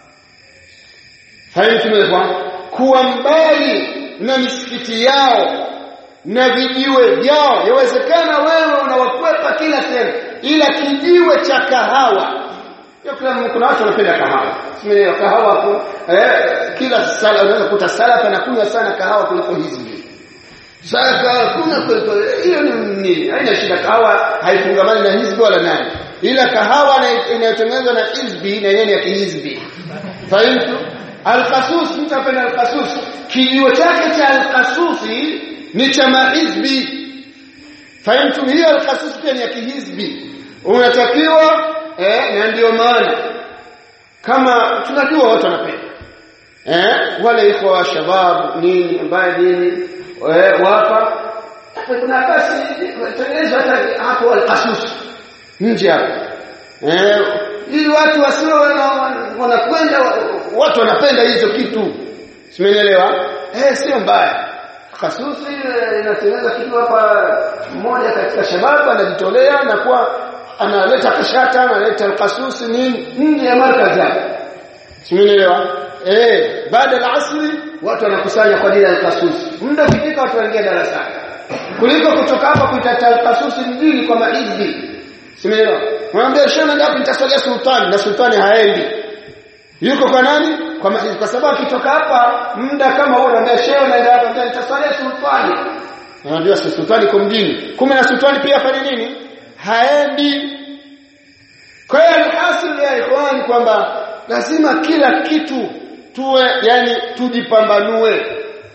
S2: haimtumekwa kuwa mbali na misikiti yao na vijiwe vyao yawezekana wewe unawakwepa kila sehemu ila kijiwe cha kahawa kuna watu wanapenda kahawa simeelewa kahawa hapo eh kila sala unaweza kuta salafa anakunywa sana kahawa kuliko hizi sasa kuna hiyo ni nini haina shida kahawa haifungamani na hizbi wala nani ila kahawa inayotengenezwa na hizbi na yeye ni ya kihizbi fahimu alqasus mtu apenda alqasus kijiwe chake cha alqasusi ni cha mahizbi fahimu hiyo alqasus pia ni ya kihizbi unatakiwa eh na ndio maana kama tunajua watu wanapenda eh wale iko wa shabab nini ambaye nini eh wapa kuna basi tengenezwa hata hapo alqasus nje hapo eh ili watu wasio wanakwenda watu wanapenda hizo kitu simeelewa eh sio mbaya khasusi inatengeneza kitu hapa mmoja katika shababu anajitolea na kuwa analeta kashata analeta alqasusi nini nje ya markazi yake simeelewa eh baada ya asri watu wanakusanya kwa ajili ya alqasusi muda ukifika watu wanaingia darasani kuliko kutoka hapa kuitata alqasusi mjini kwa maidhi simeelewa mwambie shehe ndio hapo nitaswalia sultani na sultani haendi yuko kwa nani kwa mahizi kwa sababu akitoka hapa muda kama huo ndio shehe naenda hapa ndio nitaswalia sultani anajua si sultani kwa mjini kumbe na sultani pia afanye nini haendi kwa hiyo alhasil ya ikhwan kwamba lazima kila kitu tuwe yani tujipambanue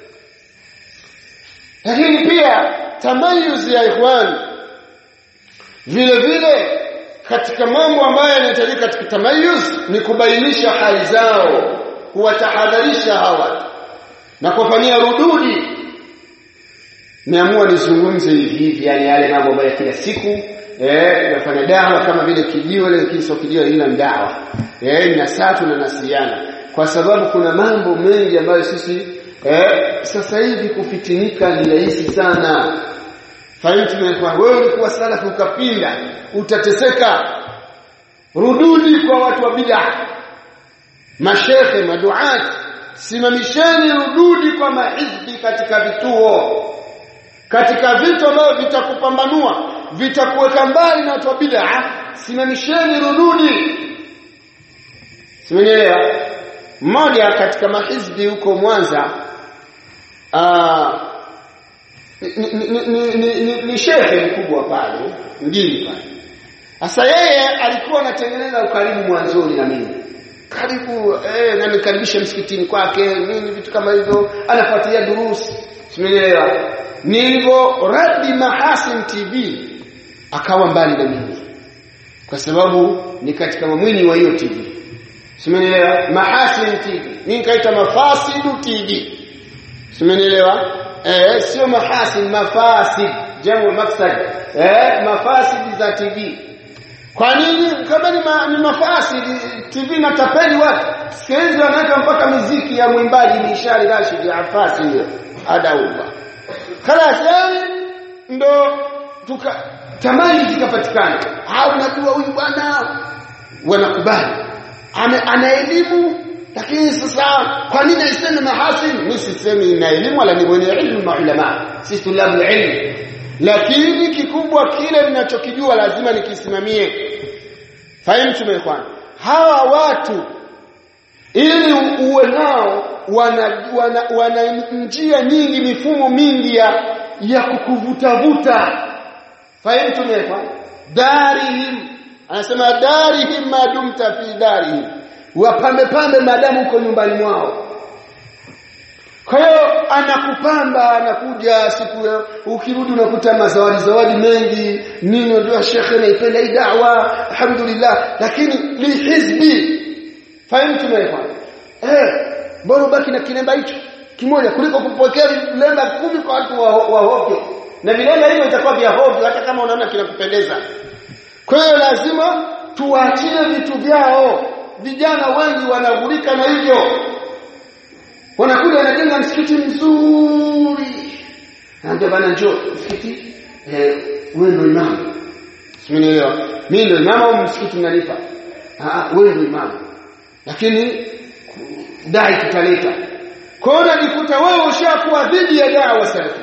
S2: lakini pia tamayuz ya ikhwan vile vile katika mambo ambayo yanahitajika katika tamayuz ni kubainisha hali zao kuwatahadharisha hawa na kufanyia rududi niamua nizungumze hivi hivi yani yale mambo ambayo kila siku eh nafanya dawa kama vile kijiwe lakini sio kijiwe ila dawa eh na satu na nasiana kwa sababu kuna mambo mengi ambayo sisi eh sasa hivi kufitinika ni rahisi sana fahimu kwa wewe ulikuwa salafu ukapinda utateseka rududi kwa watu wa bid'a mashehe maduat simamisheni rududi kwa mahizbi katika vituo katika vitu ambavyo vitakupambanua vitakuweka mbali na watu wa bid'a simamisheni rududi simenielewa mmoja katika mahizbi huko Mwanza aa, ni, ni, ni, ni, ni, ni shehe mkubwa pale mjini pale sasa yeye alikuwa anatengeneza ukaribu mwanzoni na mimi karibu eh na nikaribisha msikitini kwake nini vitu kama hivyo anafuatilia durusi simeelewa nilivyo radi mahasin tv akawa mbali na mimi kwa sababu ni katika mamwini wa hiyo tv simeelewa mahasin tv mimi nikaita mafasidu tv simeelewa eh sio mahasin mafasid jamu mafsad eh mafasid za tv kwa nini kama ni, ma, ni mafasi TV na tapeli watu sikizi wanaweka mpaka muziki ya mwimbaji ni Ishari Rashid Afasi hiyo adaumba خلاص yani ndo tuka tamani zikapatikana au unajua huyu bwana wanakubali ana elimu lakini sasa kwa nini aiseme mahasin mimi sisemi ina elimu wala ni mwenye ilmu maulama sisi tulabu ilmu lakini kikubwa kile ninachokijua lazima nikisimamie fahimu tumekwana hawa watu ili uwe nao wana, wana, wana njia nyingi mifumo mingi ya ya kukuvutavuta fahimu tumekwana darihim anasema darihim madumta fi darihim wapambe pambe madamu uko nyumbani mwao kwa hiyo anakupamba anakuja siku ukirudi unakuta mazawadi zawadi mengi nini unajua shekhe naipenda hii da'wa alhamdulillah lakini li hizbi fahimu tumeelewa eh bora ubaki na kilemba hicho kimoja kuliko kupokea vilemba kumi kwa watu wa, wa hovyo na vilemba hivyo itakuwa vya hovyo hata kama unaona kinakupendeza kwa hiyo lazima tuachie vitu vyao vijana wengi wanaghurika na hivyo wanakuja wanajenga msikiti mzuri naambia bana njoo msikiti eh, wewe ndio imamu simenielewa mimi ndio imamu au msikiti unalipa ah wewe ndio imamu lakini dai tutaleta kwa hiyo unajikuta wewe ushakuwa dhidi ya dawa salafi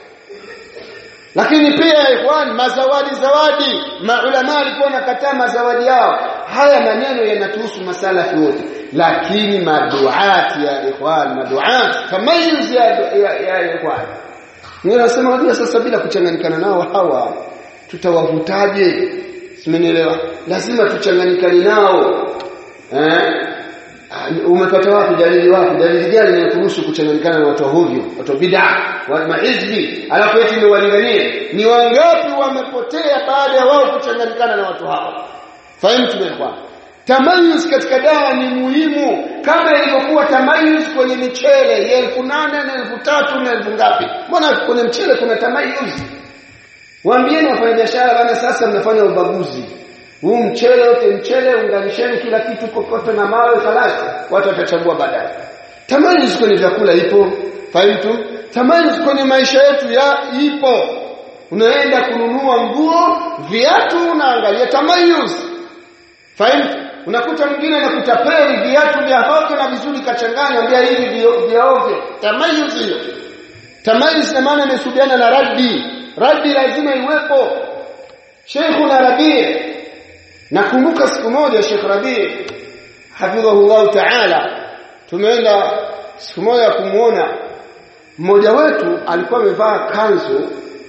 S2: lakini pia ikhwan mazawadi zawadi maulama walikuwa nakataa mazawadi yao haya maneno yanatuhusu masalafi wote lakini maduati ya ikhwan maduat tamayuz ya, ya, ya ikhwan Mimi nasema wajua sasa bila kuchanganyikana nao hawa tutawavutaje? Simenielewa? Lazima tuchanganyikane nao. Eh? Umepata wapi dalili wapi? Dalili gani inayokuruhusu kuchanganyikana na watu hovyo, watu bid'a, wa mahizbi, alafu eti ni walinganie? Ni wangapi wamepotea baada ya wao kuchanganyikana na watu hawa? Fahimu tumekuwa. Tamayuz katika dawa ni muhimu kama ilivyokuwa tamayuz kwenye michele ya elfu nane na elfu tatu na elfu ngapi. Mbona kwenye mchele kuna tamayuz? Waambieni wafanyabiashara bana, sasa mnafanya ubaguzi. Huu mchele wote mchele, unganisheni kila kitu kokote na mawe kalasi, watu watachagua baadaye. Tamayuz kwenye vyakula ipo, fahimu Tamayuz kwenye maisha yetu ya ipo. Unaenda kununua nguo, viatu, unaangalia tamayuz. Fahimu? Unakuta mwingine anakutapeli viatu vya hovyo na vizuri kachanganya, ambia hivi vya ovyo. Tamayuz hiyo. Tamayuz na maana imesubiana na raddi. Raddi lazima iwepo. Sheikh na Rabi. Nakumbuka siku moja Sheikh Rabi hafidhahullah ta'ala tumeenda siku moja kumuona mmoja wetu alikuwa amevaa kanzu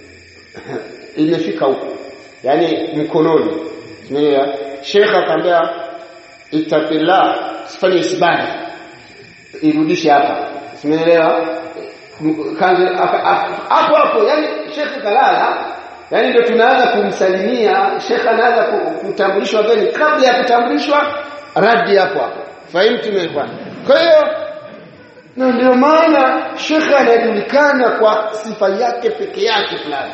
S2: imefika huko yani mkononi Umeelewa? Sheikh akamwambia ittaqillah sifanye isibadi irudishe hapa. Umeelewa? Kanzu hapo hapo yani Sheikh kalala yani ndio tunaanza kumsalimia Sheikh anaanza kutambulishwa gani kabla ya kutambulishwa radi hapo hapo. Fahimu tumekuwa. Kwa hiyo na ndio maana Sheikh anajulikana kwa sifa yake peke yake fulani.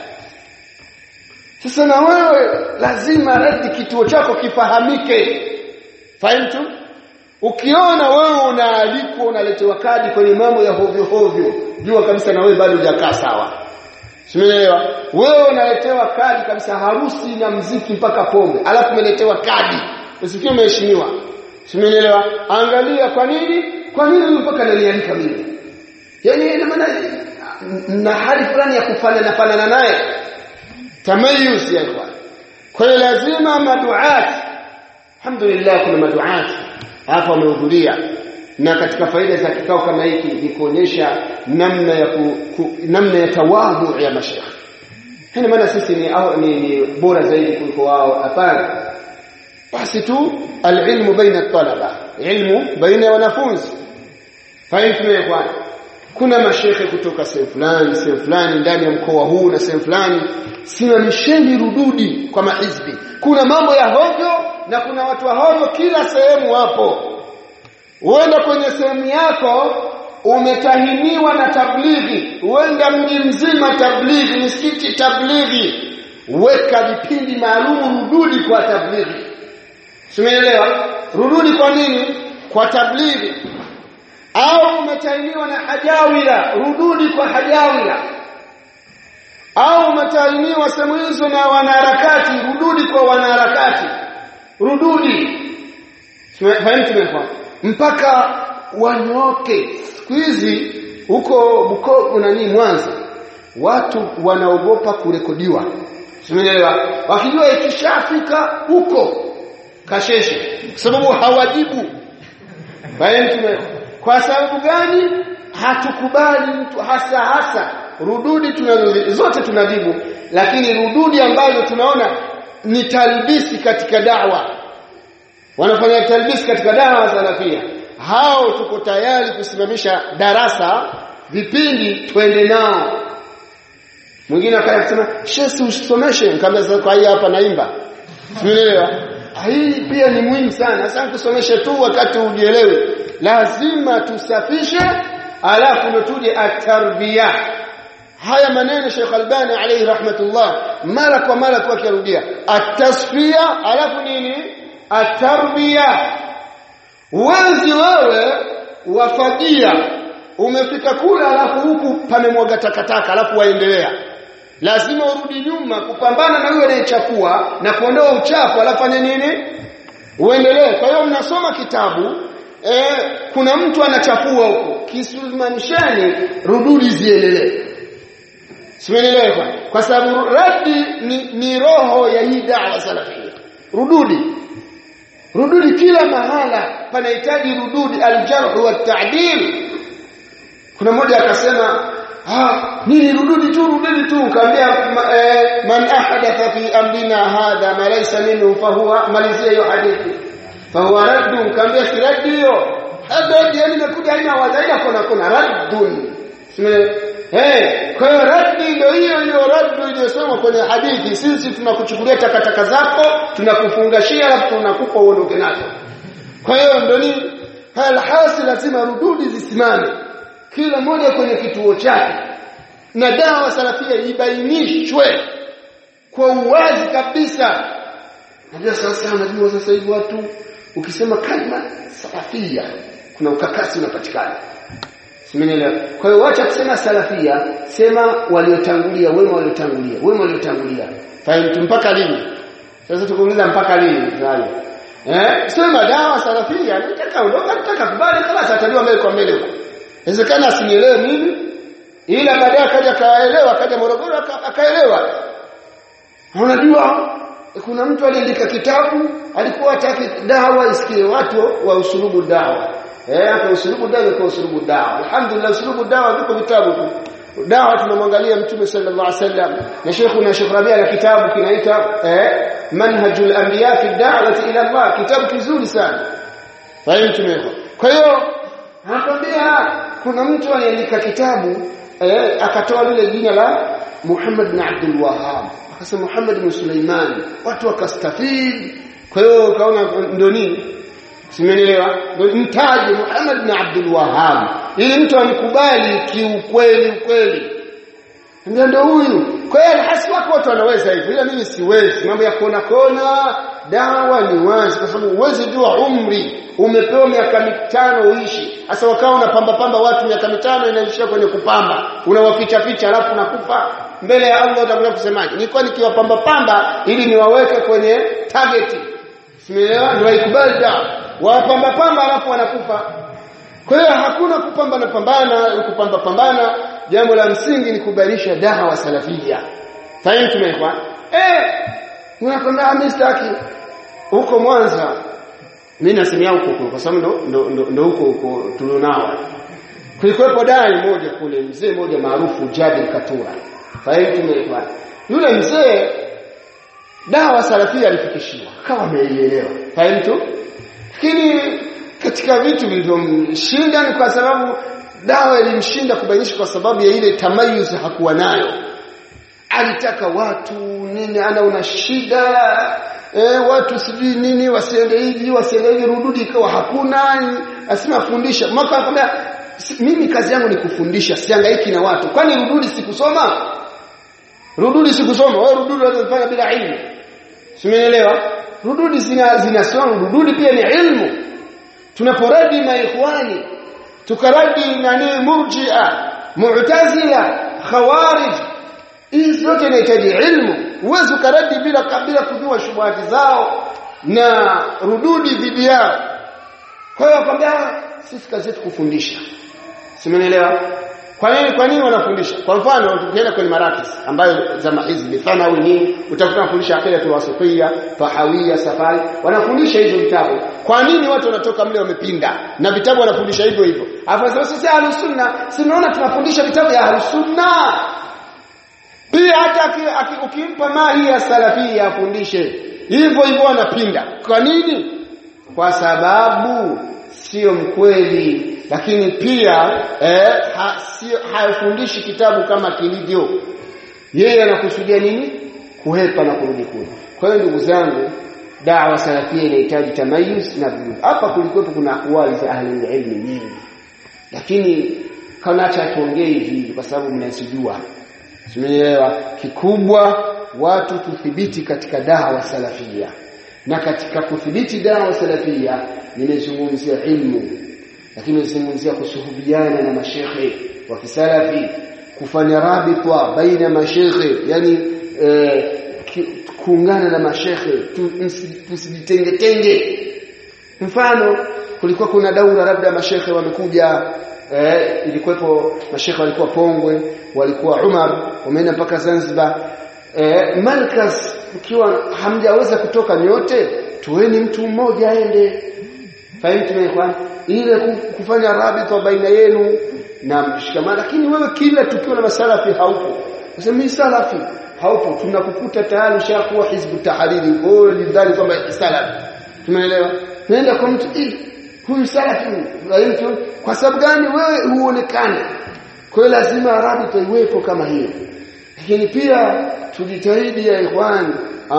S2: Sasa na wewe lazima radi kituo chako kifahamike. Fahimu? Ukiona wewe unaalikwa unaletewa kadi kwenye mambo ya hovyo hovyo, jua kabisa na wewe bado hujakaa sawa. Simeelewa? Wewe unaletewa kadi kabisa harusi na mziki mpaka pombe, alafu umeletewa kadi. Usikie umeheshimiwa. Simeelewa? Angalia kwa nini? Kwa nini mpaka nalialika mimi? Yaani ina maana na hali fulani ya kufanana fanana naye tamayus ya ikhwan kwa hiyo lazima maduat alhamdulillah kuna maduat hapa wamehudhuria na katika faida za kikao kama hiki ni kuonyesha namna ya ku, ku, namna ya tawadhu ya mashaikh hina maana sisi ni, au, ni, ni bora zaidi kuliko wao hapana basi tu alilmu baina talaba ilmu baina ya wanafunzi fahimu ya kwanza kuna mashekhe kutoka sehemu fulani sehemu fulani ndani ya mkoa huu na sehemu fulani simamisheni rududi kwa mahizbi kuna mambo ya hovyo na kuna watu wa hovyo kila sehemu hapo uenda kwenye sehemu yako umetahiniwa na tablighi uenda mji mzima tablighi misikiti tablighi weka vipindi maalum rududi kwa tablighi simeelewa rududi kwa nini kwa tablighi au umetahiniwa na hajawira rududi kwa hajawira au umetahiniwa sehemu hizo na wanaharakati rududi kwa wanaharakati rududi fahimu tumekuwa mpaka wanyoke siku hizi huko Bukoba nani Mwanza watu wanaogopa kurekodiwa simeelewa wakijua ikishafika huko kasheshe kwa sababu hawajibu fahimu tumekuwa kwa sababu gani hatukubali mtu hasa hasa rududi tunazo zote tunajibu lakini rududi ambazo tunaona ni talbisi katika dawa wanafanya talbisi katika dawa salafia hao tuko tayari kusimamisha darasa vipindi twende nao mwingine akaja kusema shesi usomeshe nikamwambia kwa hii hapa naimba umeelewa hii pia ni muhimu sana sasa kusomesha tu wakati ujielewe lazima tusafishe alafu ndo tuje at-tarbiya haya maneno Sheikh Albani alayhi rahmatullah mara kwa mara kwa kirudia at-tasfiya alafu nini at-tarbiya uwezi wewe wafagia umefika kule alafu huku pamemwaga takataka alafu waendelea lazima urudi nyuma kupambana na yule anayechafua na kuondoa uchafu alafu fanya nini uendelee kwa hiyo mnasoma kitabu eh, kuna mtu anachafua huko kisumanisheni rududi ziendelee simenelewa kwa sababu radi ni, ni roho ya hii dawa salafia rududi rududi kila mahala panahitaji rududi aljarh wa ta'dil kuna mmoja akasema ah nini rududi tu rududi tu kaambia eh, man ahadatha fi amrina hadha ma laysa minhu fa huwa malizia hiyo hadithi fa huwa raddun kaambia si raddi hiyo hadi yani imekuja haina wadhaina kuna kuna raddun Eh, kwa hiyo raddi ndio hiyo hiyo raddu iliyosema kwenye hadithi. Sisi tunakuchukulia takataka zako, tunakufungashia alafu tunakupa uondoke nazo. Kwa hiyo ndio ni halhasi lazima rududi zisimame. Kila mmoja kwenye kituo chake. Na dawa salafia ibainishwe kwa uwazi kabisa. Najua sasa najua sasa hivi watu ukisema kalima salafia kuna ukakasi unapatikana. Simenielewa. Kwa hiyo wacha kusema salafia, sema waliotangulia, wema waliotangulia, wema waliotangulia. Fahimu mpaka lini? Sasa tukuuliza mpaka lini? Swali. Eh, sema dawa salafia, nataka ondoka, nataka kubali kama atajua mbele kwa mbele. Inawezekana asinielewe mimi, ila baadaye akaja kaelewa, akaja Morogoro akaelewa. Unajua kuna mtu aliandika kitabu, alikuwa hataki dawa isikie watu wa usulubu dawa. Eh, kwa usulubu dawa kwa usulubu dawa. Alhamdulillah usulubu dawa viko vitabu tu. Dawa tunamwangalia Mtume sallallahu alaihi wasallam na Sheikh na Sheikh Rabia na kitabu kinaita eh, Manhajul Anbiya fi Da'wati ila Allah, kitabu kizuri sana. Fahimu tumeko. Kwa hiyo anakwambia kuna mtu aliandika kitabu eh, akatoa lile jina la Muhammad bin Abdul Wahhab. Akasema Muhammad bin Sulaiman. Watu wakastafid. Kwa hiyo kaona ndio nini? Simenielewa? Mtaje Muhammad bin Abdul Wahhab ili mtu anikubali kiukweli ukweli. Ndio ndio huyu. Kwa hiyo hasi wako watu wanaweza hivyo ila mimi siwezi. Mambo ya kona kona dawa ni wazi kwa sababu uwezi jua umri umepewa miaka mitano uishi. Sasa wakawa unapamba pamba watu miaka mitano inaishia kwenye kupamba. Unawaficha ficha alafu nakufa mbele ya Allah utakuja kusemaje? Nilikuwa nikiwapamba pamba ili niwaweke kwenye target. Simeelewa? Ndio ikubali dawa wapamba pamba alafu wanakufa. Kwa hiyo hakuna kupambana pambana, kupamba pambana, jambo la msingi ni kubadilisha dawa salafia. Fahimu tumekwa? Eh, unakwambia mimi sitaki huko Mwanza. Mimi nasemea huko kwa sababu ndo ndo, ndo, ndo huko huko tulionao. Kulikuwepo dai moja kule mzee mmoja maarufu Jabir Katura. Fahimu tumekwa? Yule mzee dawa salafia alifikishiwa, kama ameielewa. Fahimu tu? lakini katika vitu vilivyomshinda ni kwa sababu dawa ilimshinda kubainisha kwa sababu ya ile tamayuz hakuwa nayo alitaka watu nini ana una shida e, watu sijui nini wasiende hivi wasiende hivi rududi ikawa hakuna asema fundisha mwaka akamwambia mimi kazi yangu ni kufundisha sihangaiki na watu kwani rududi sikusoma rududi sikusoma wewe rududi unazofanya bila ilmu simeelewa rududi zina zinasoma rududi pia ni ilmu tunaporadi na ikhwani tukaradi nani murji'a mu'tazila khawarij hizi zote inahitaji ilmu uwezo karadi bila kabila kujua shubuhati zao na rududi dhidi yao kwa hiyo akwambia sisi kazi yetu kufundisha simenielewa kwa nini kwa nini wanafundisha kwa mfano tukienda kwenye marakis ambayo zama hizi mifano au nini utakuta kufundisha akida tu wasofia fahawia safari wanafundisha hizo vitabu kwa nini watu wanatoka mle wamepinda na vitabu wanafundisha hivyo hivyo afa sisi ahlus sunna sinaona tunafundisha vitabu ya ahlus sunna pia hata ukimpa mahi ya salafia afundishe hivyo hivyo wanapinda kwa nini kwa sababu sio mkweli lakini pia eh, ha, sio hafundishi kitabu kama kilivyo yeye anakusudia nini kuhepa na kurudi kule kwa hiyo ndugu zangu dawa salafia inahitaji tamayuz na vujud hapa kulikuwepo kuna akwali za ahli ilmi nyingi lakini kana acha tuongee hivi kwa sababu mnasijua Tumeelewa kikubwa watu tuthibiti katika dawa salafia na katika kudhibiti dawa salafia nimezungumzia ilmu lakini nimezungumzia kusuhubiana na mashekhe wa kisalafi kufanya rabitwa baina mashekhe yani eh, kuungana na mashekhe tusijitenge tenge mfano kulikuwa kuna daura labda mashekhe wamekuja eh, ilikuwepo mashekhe walikuwa Pongwe walikuwa Umar wameenda mpaka Zanzibar eh, Malkas ukiwa hamjaweza kutoka nyote tuweni mtu mmoja aende fahimu tumekwa ile kufanya rabita baina yenu na mshikamano lakini wewe kila tukio la masalafi haupo sasa mimi salafi haupo tunakukuta tayari ushakuwa hizbu tahariri wewe lidhani kwamba salafi tumeelewa naenda kwa mtu huyu salafi huyu kwa sababu gani wewe huonekane kwa hiyo lazima rabita iwepo kama hiyo lakini pia tujitahidi ya ikhwan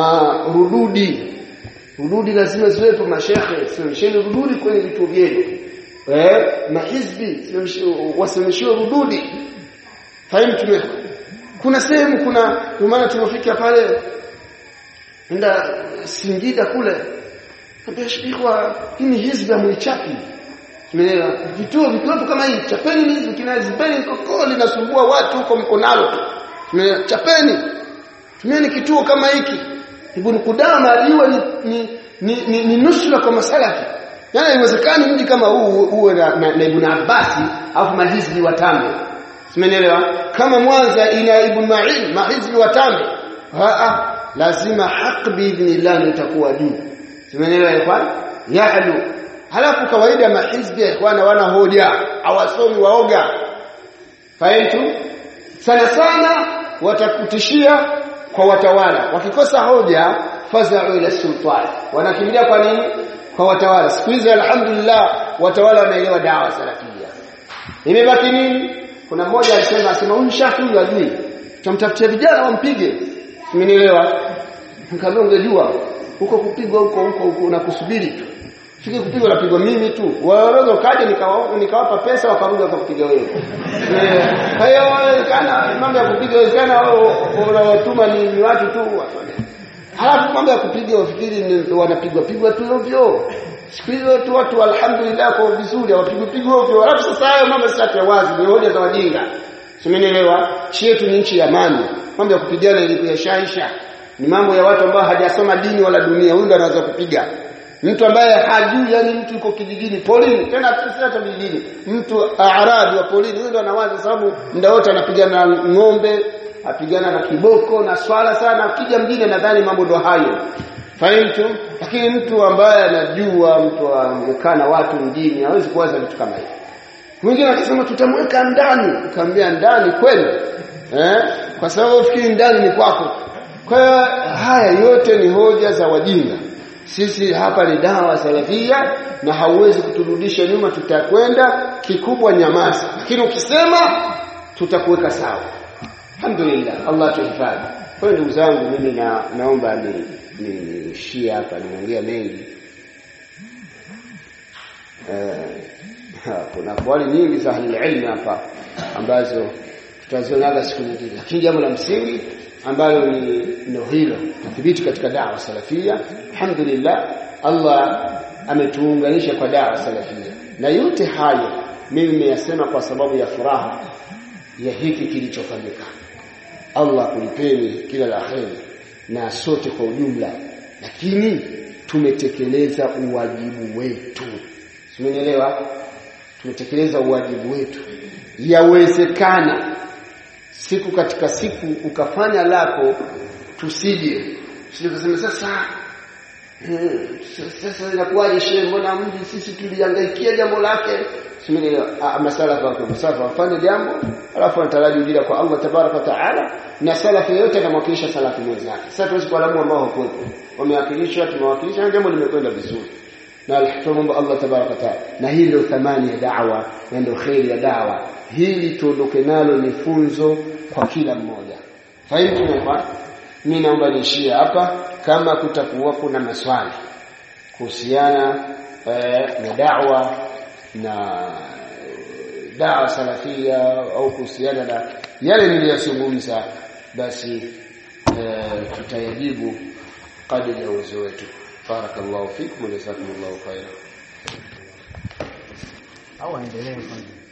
S2: rududi rududi lazima ziwepo mashekhe simamisheni rududi kwenye vituo vyenu eh mahizbi wasimamishiwe rududi fahimu tume kuna sehemu kuna maana tumefika pale enda Singida kule Kabishikwa hii ni hizbi mwichapi Umeelewa? Vituo vikiwepo kama hii chapeni ni hizi kinazipeni kokoo linasumbua watu huko mko nalo. Umeelewa? Chapeni. Tumieni kituo kama hiki. Ibn Qudama aliwa ni ni, ni, ni, ni nusra kwa masalafi. Yaani haiwezekani mji kama huu uwe na, na, na Ibn Abbasi afu mahizbi watano. Simenielewa? Kama Mwanza ina Ibn Ma'in mahizbi watano. Haa lazima haq biidhnillah itakuwa juu. Simenielewa ikhwan? Ya'lu halafu kawaida mahizbi ya ikhwana wana hoja hawasomi waoga fahimu sana sana watakutishia kwa watawala wakikosa hoja fazau ila sultan wanakimbilia kwa nini kwa watawala siku hizi alhamdulillah watawala wanaelewa dawa salafia imebaki nini kuna mmoja alisema asema huyu shafi huyu ajui tumtafutia vijana wampige umenielewa nikamwambia ungejua huko kupigwa huko huko huko unakusubiri tu Siki kupigwa napigwa mimi tu. Waweza kaja nikawapa nikawapa pesa wakarudi wakakupiga wewe. Kwa hiyo kana mambo ya kupiga wewe kana unawatuma ni, ni watu tu wafanye. Halafu mambo ya kupiga wafikiri wanapigwa pigwa tu ovyo. Siku hizo tu watu alhamdulillah kwa vizuri hawapigwi pigwa ovyo. Halafu sasa hayo mambo sasa ya wazi ni hoja za wajinga. Simenielewa? Nchi yetu ni nchi ya amani. Mambo ya kupigana ili kuyashaisha ni mambo ya watu ambao hajasoma dini wala dunia. Huyu ndo anaweza kupiga mtu ambaye hajui yani mtu yuko kijijini polini tena sisi hata vijijini mtu arabi wa polini huyo ndo anawaza sababu muda wote anapigana na ng'ombe apigana na kiboko na swala sana akija mjini nadhani mambo ndo hayo fahimu lakini mtu ambaye anajua mtu amekaa na watu mjini hawezi kuwaza vitu kama hivyo mwingine akisema tutamweka ndani nikamwambia ndani kweli eh kwa sababu fikiri ndani ni kwako kwa hiyo haya yote ni hoja za wajinga sisi hapa ni dawa salafia na hauwezi kuturudisha nyuma tutakwenda kikubwa nyamaza lakini ukisema tutakuweka sawa alhamdulillah Allah tuhifadhi kwa hiyo ndugu zangu mimi na naomba ni niishie hapa niongea mengi eh kuna kwali nyingi za ilmu hapa ambazo tutazionaga siku nyingine lakini jambo la msingi ambalo ni ndio hilo tuthibiti katika dawa salafia alhamdulillah Allah ametuunganisha kwa dawa salafia na yote hayo mimi nimeyasema kwa sababu ya furaha ya hiki kilichofanyika Allah kulipeni kila la kheri na sote kwa ujumla lakini tumetekeleza uwajibu wetu Simenielewa tumetekeleza uwajibu wetu yawezekana siku katika siku ukafanya lako tusije tuseme sasa hmm, sasa inakuwaje shehe mbona mji sisi tulihangaikia jambo lake simenielewa masala kwa msafa wafanye jambo alafu anataraji ujira kwa Allah tabaraka taala na salafu yote anamwakilisha salafu mwenzake sasa tuwezi kualamu ambao hawakuwepo wamewakilisha tumewakilisha jambo limekwenda vizuri na alhamdulillah Allah tabaraka taala na hii ndio thamani ya da'wa na ndio khairi ya da'wa hili tuondoke nalo ni funzo kwa kila mmoja fahimu tumekuwa mimi naomba niishie hapa kama kutakuwa kuna maswali kuhusiana eh, na da'wa na dawa salafia au kuhusiana na yale niliyozungumza basi e, tutayajibu kadri ya uwezo wetu barakallahu fikum wa jazakumullahu khairan
S3: au aendelee kwanza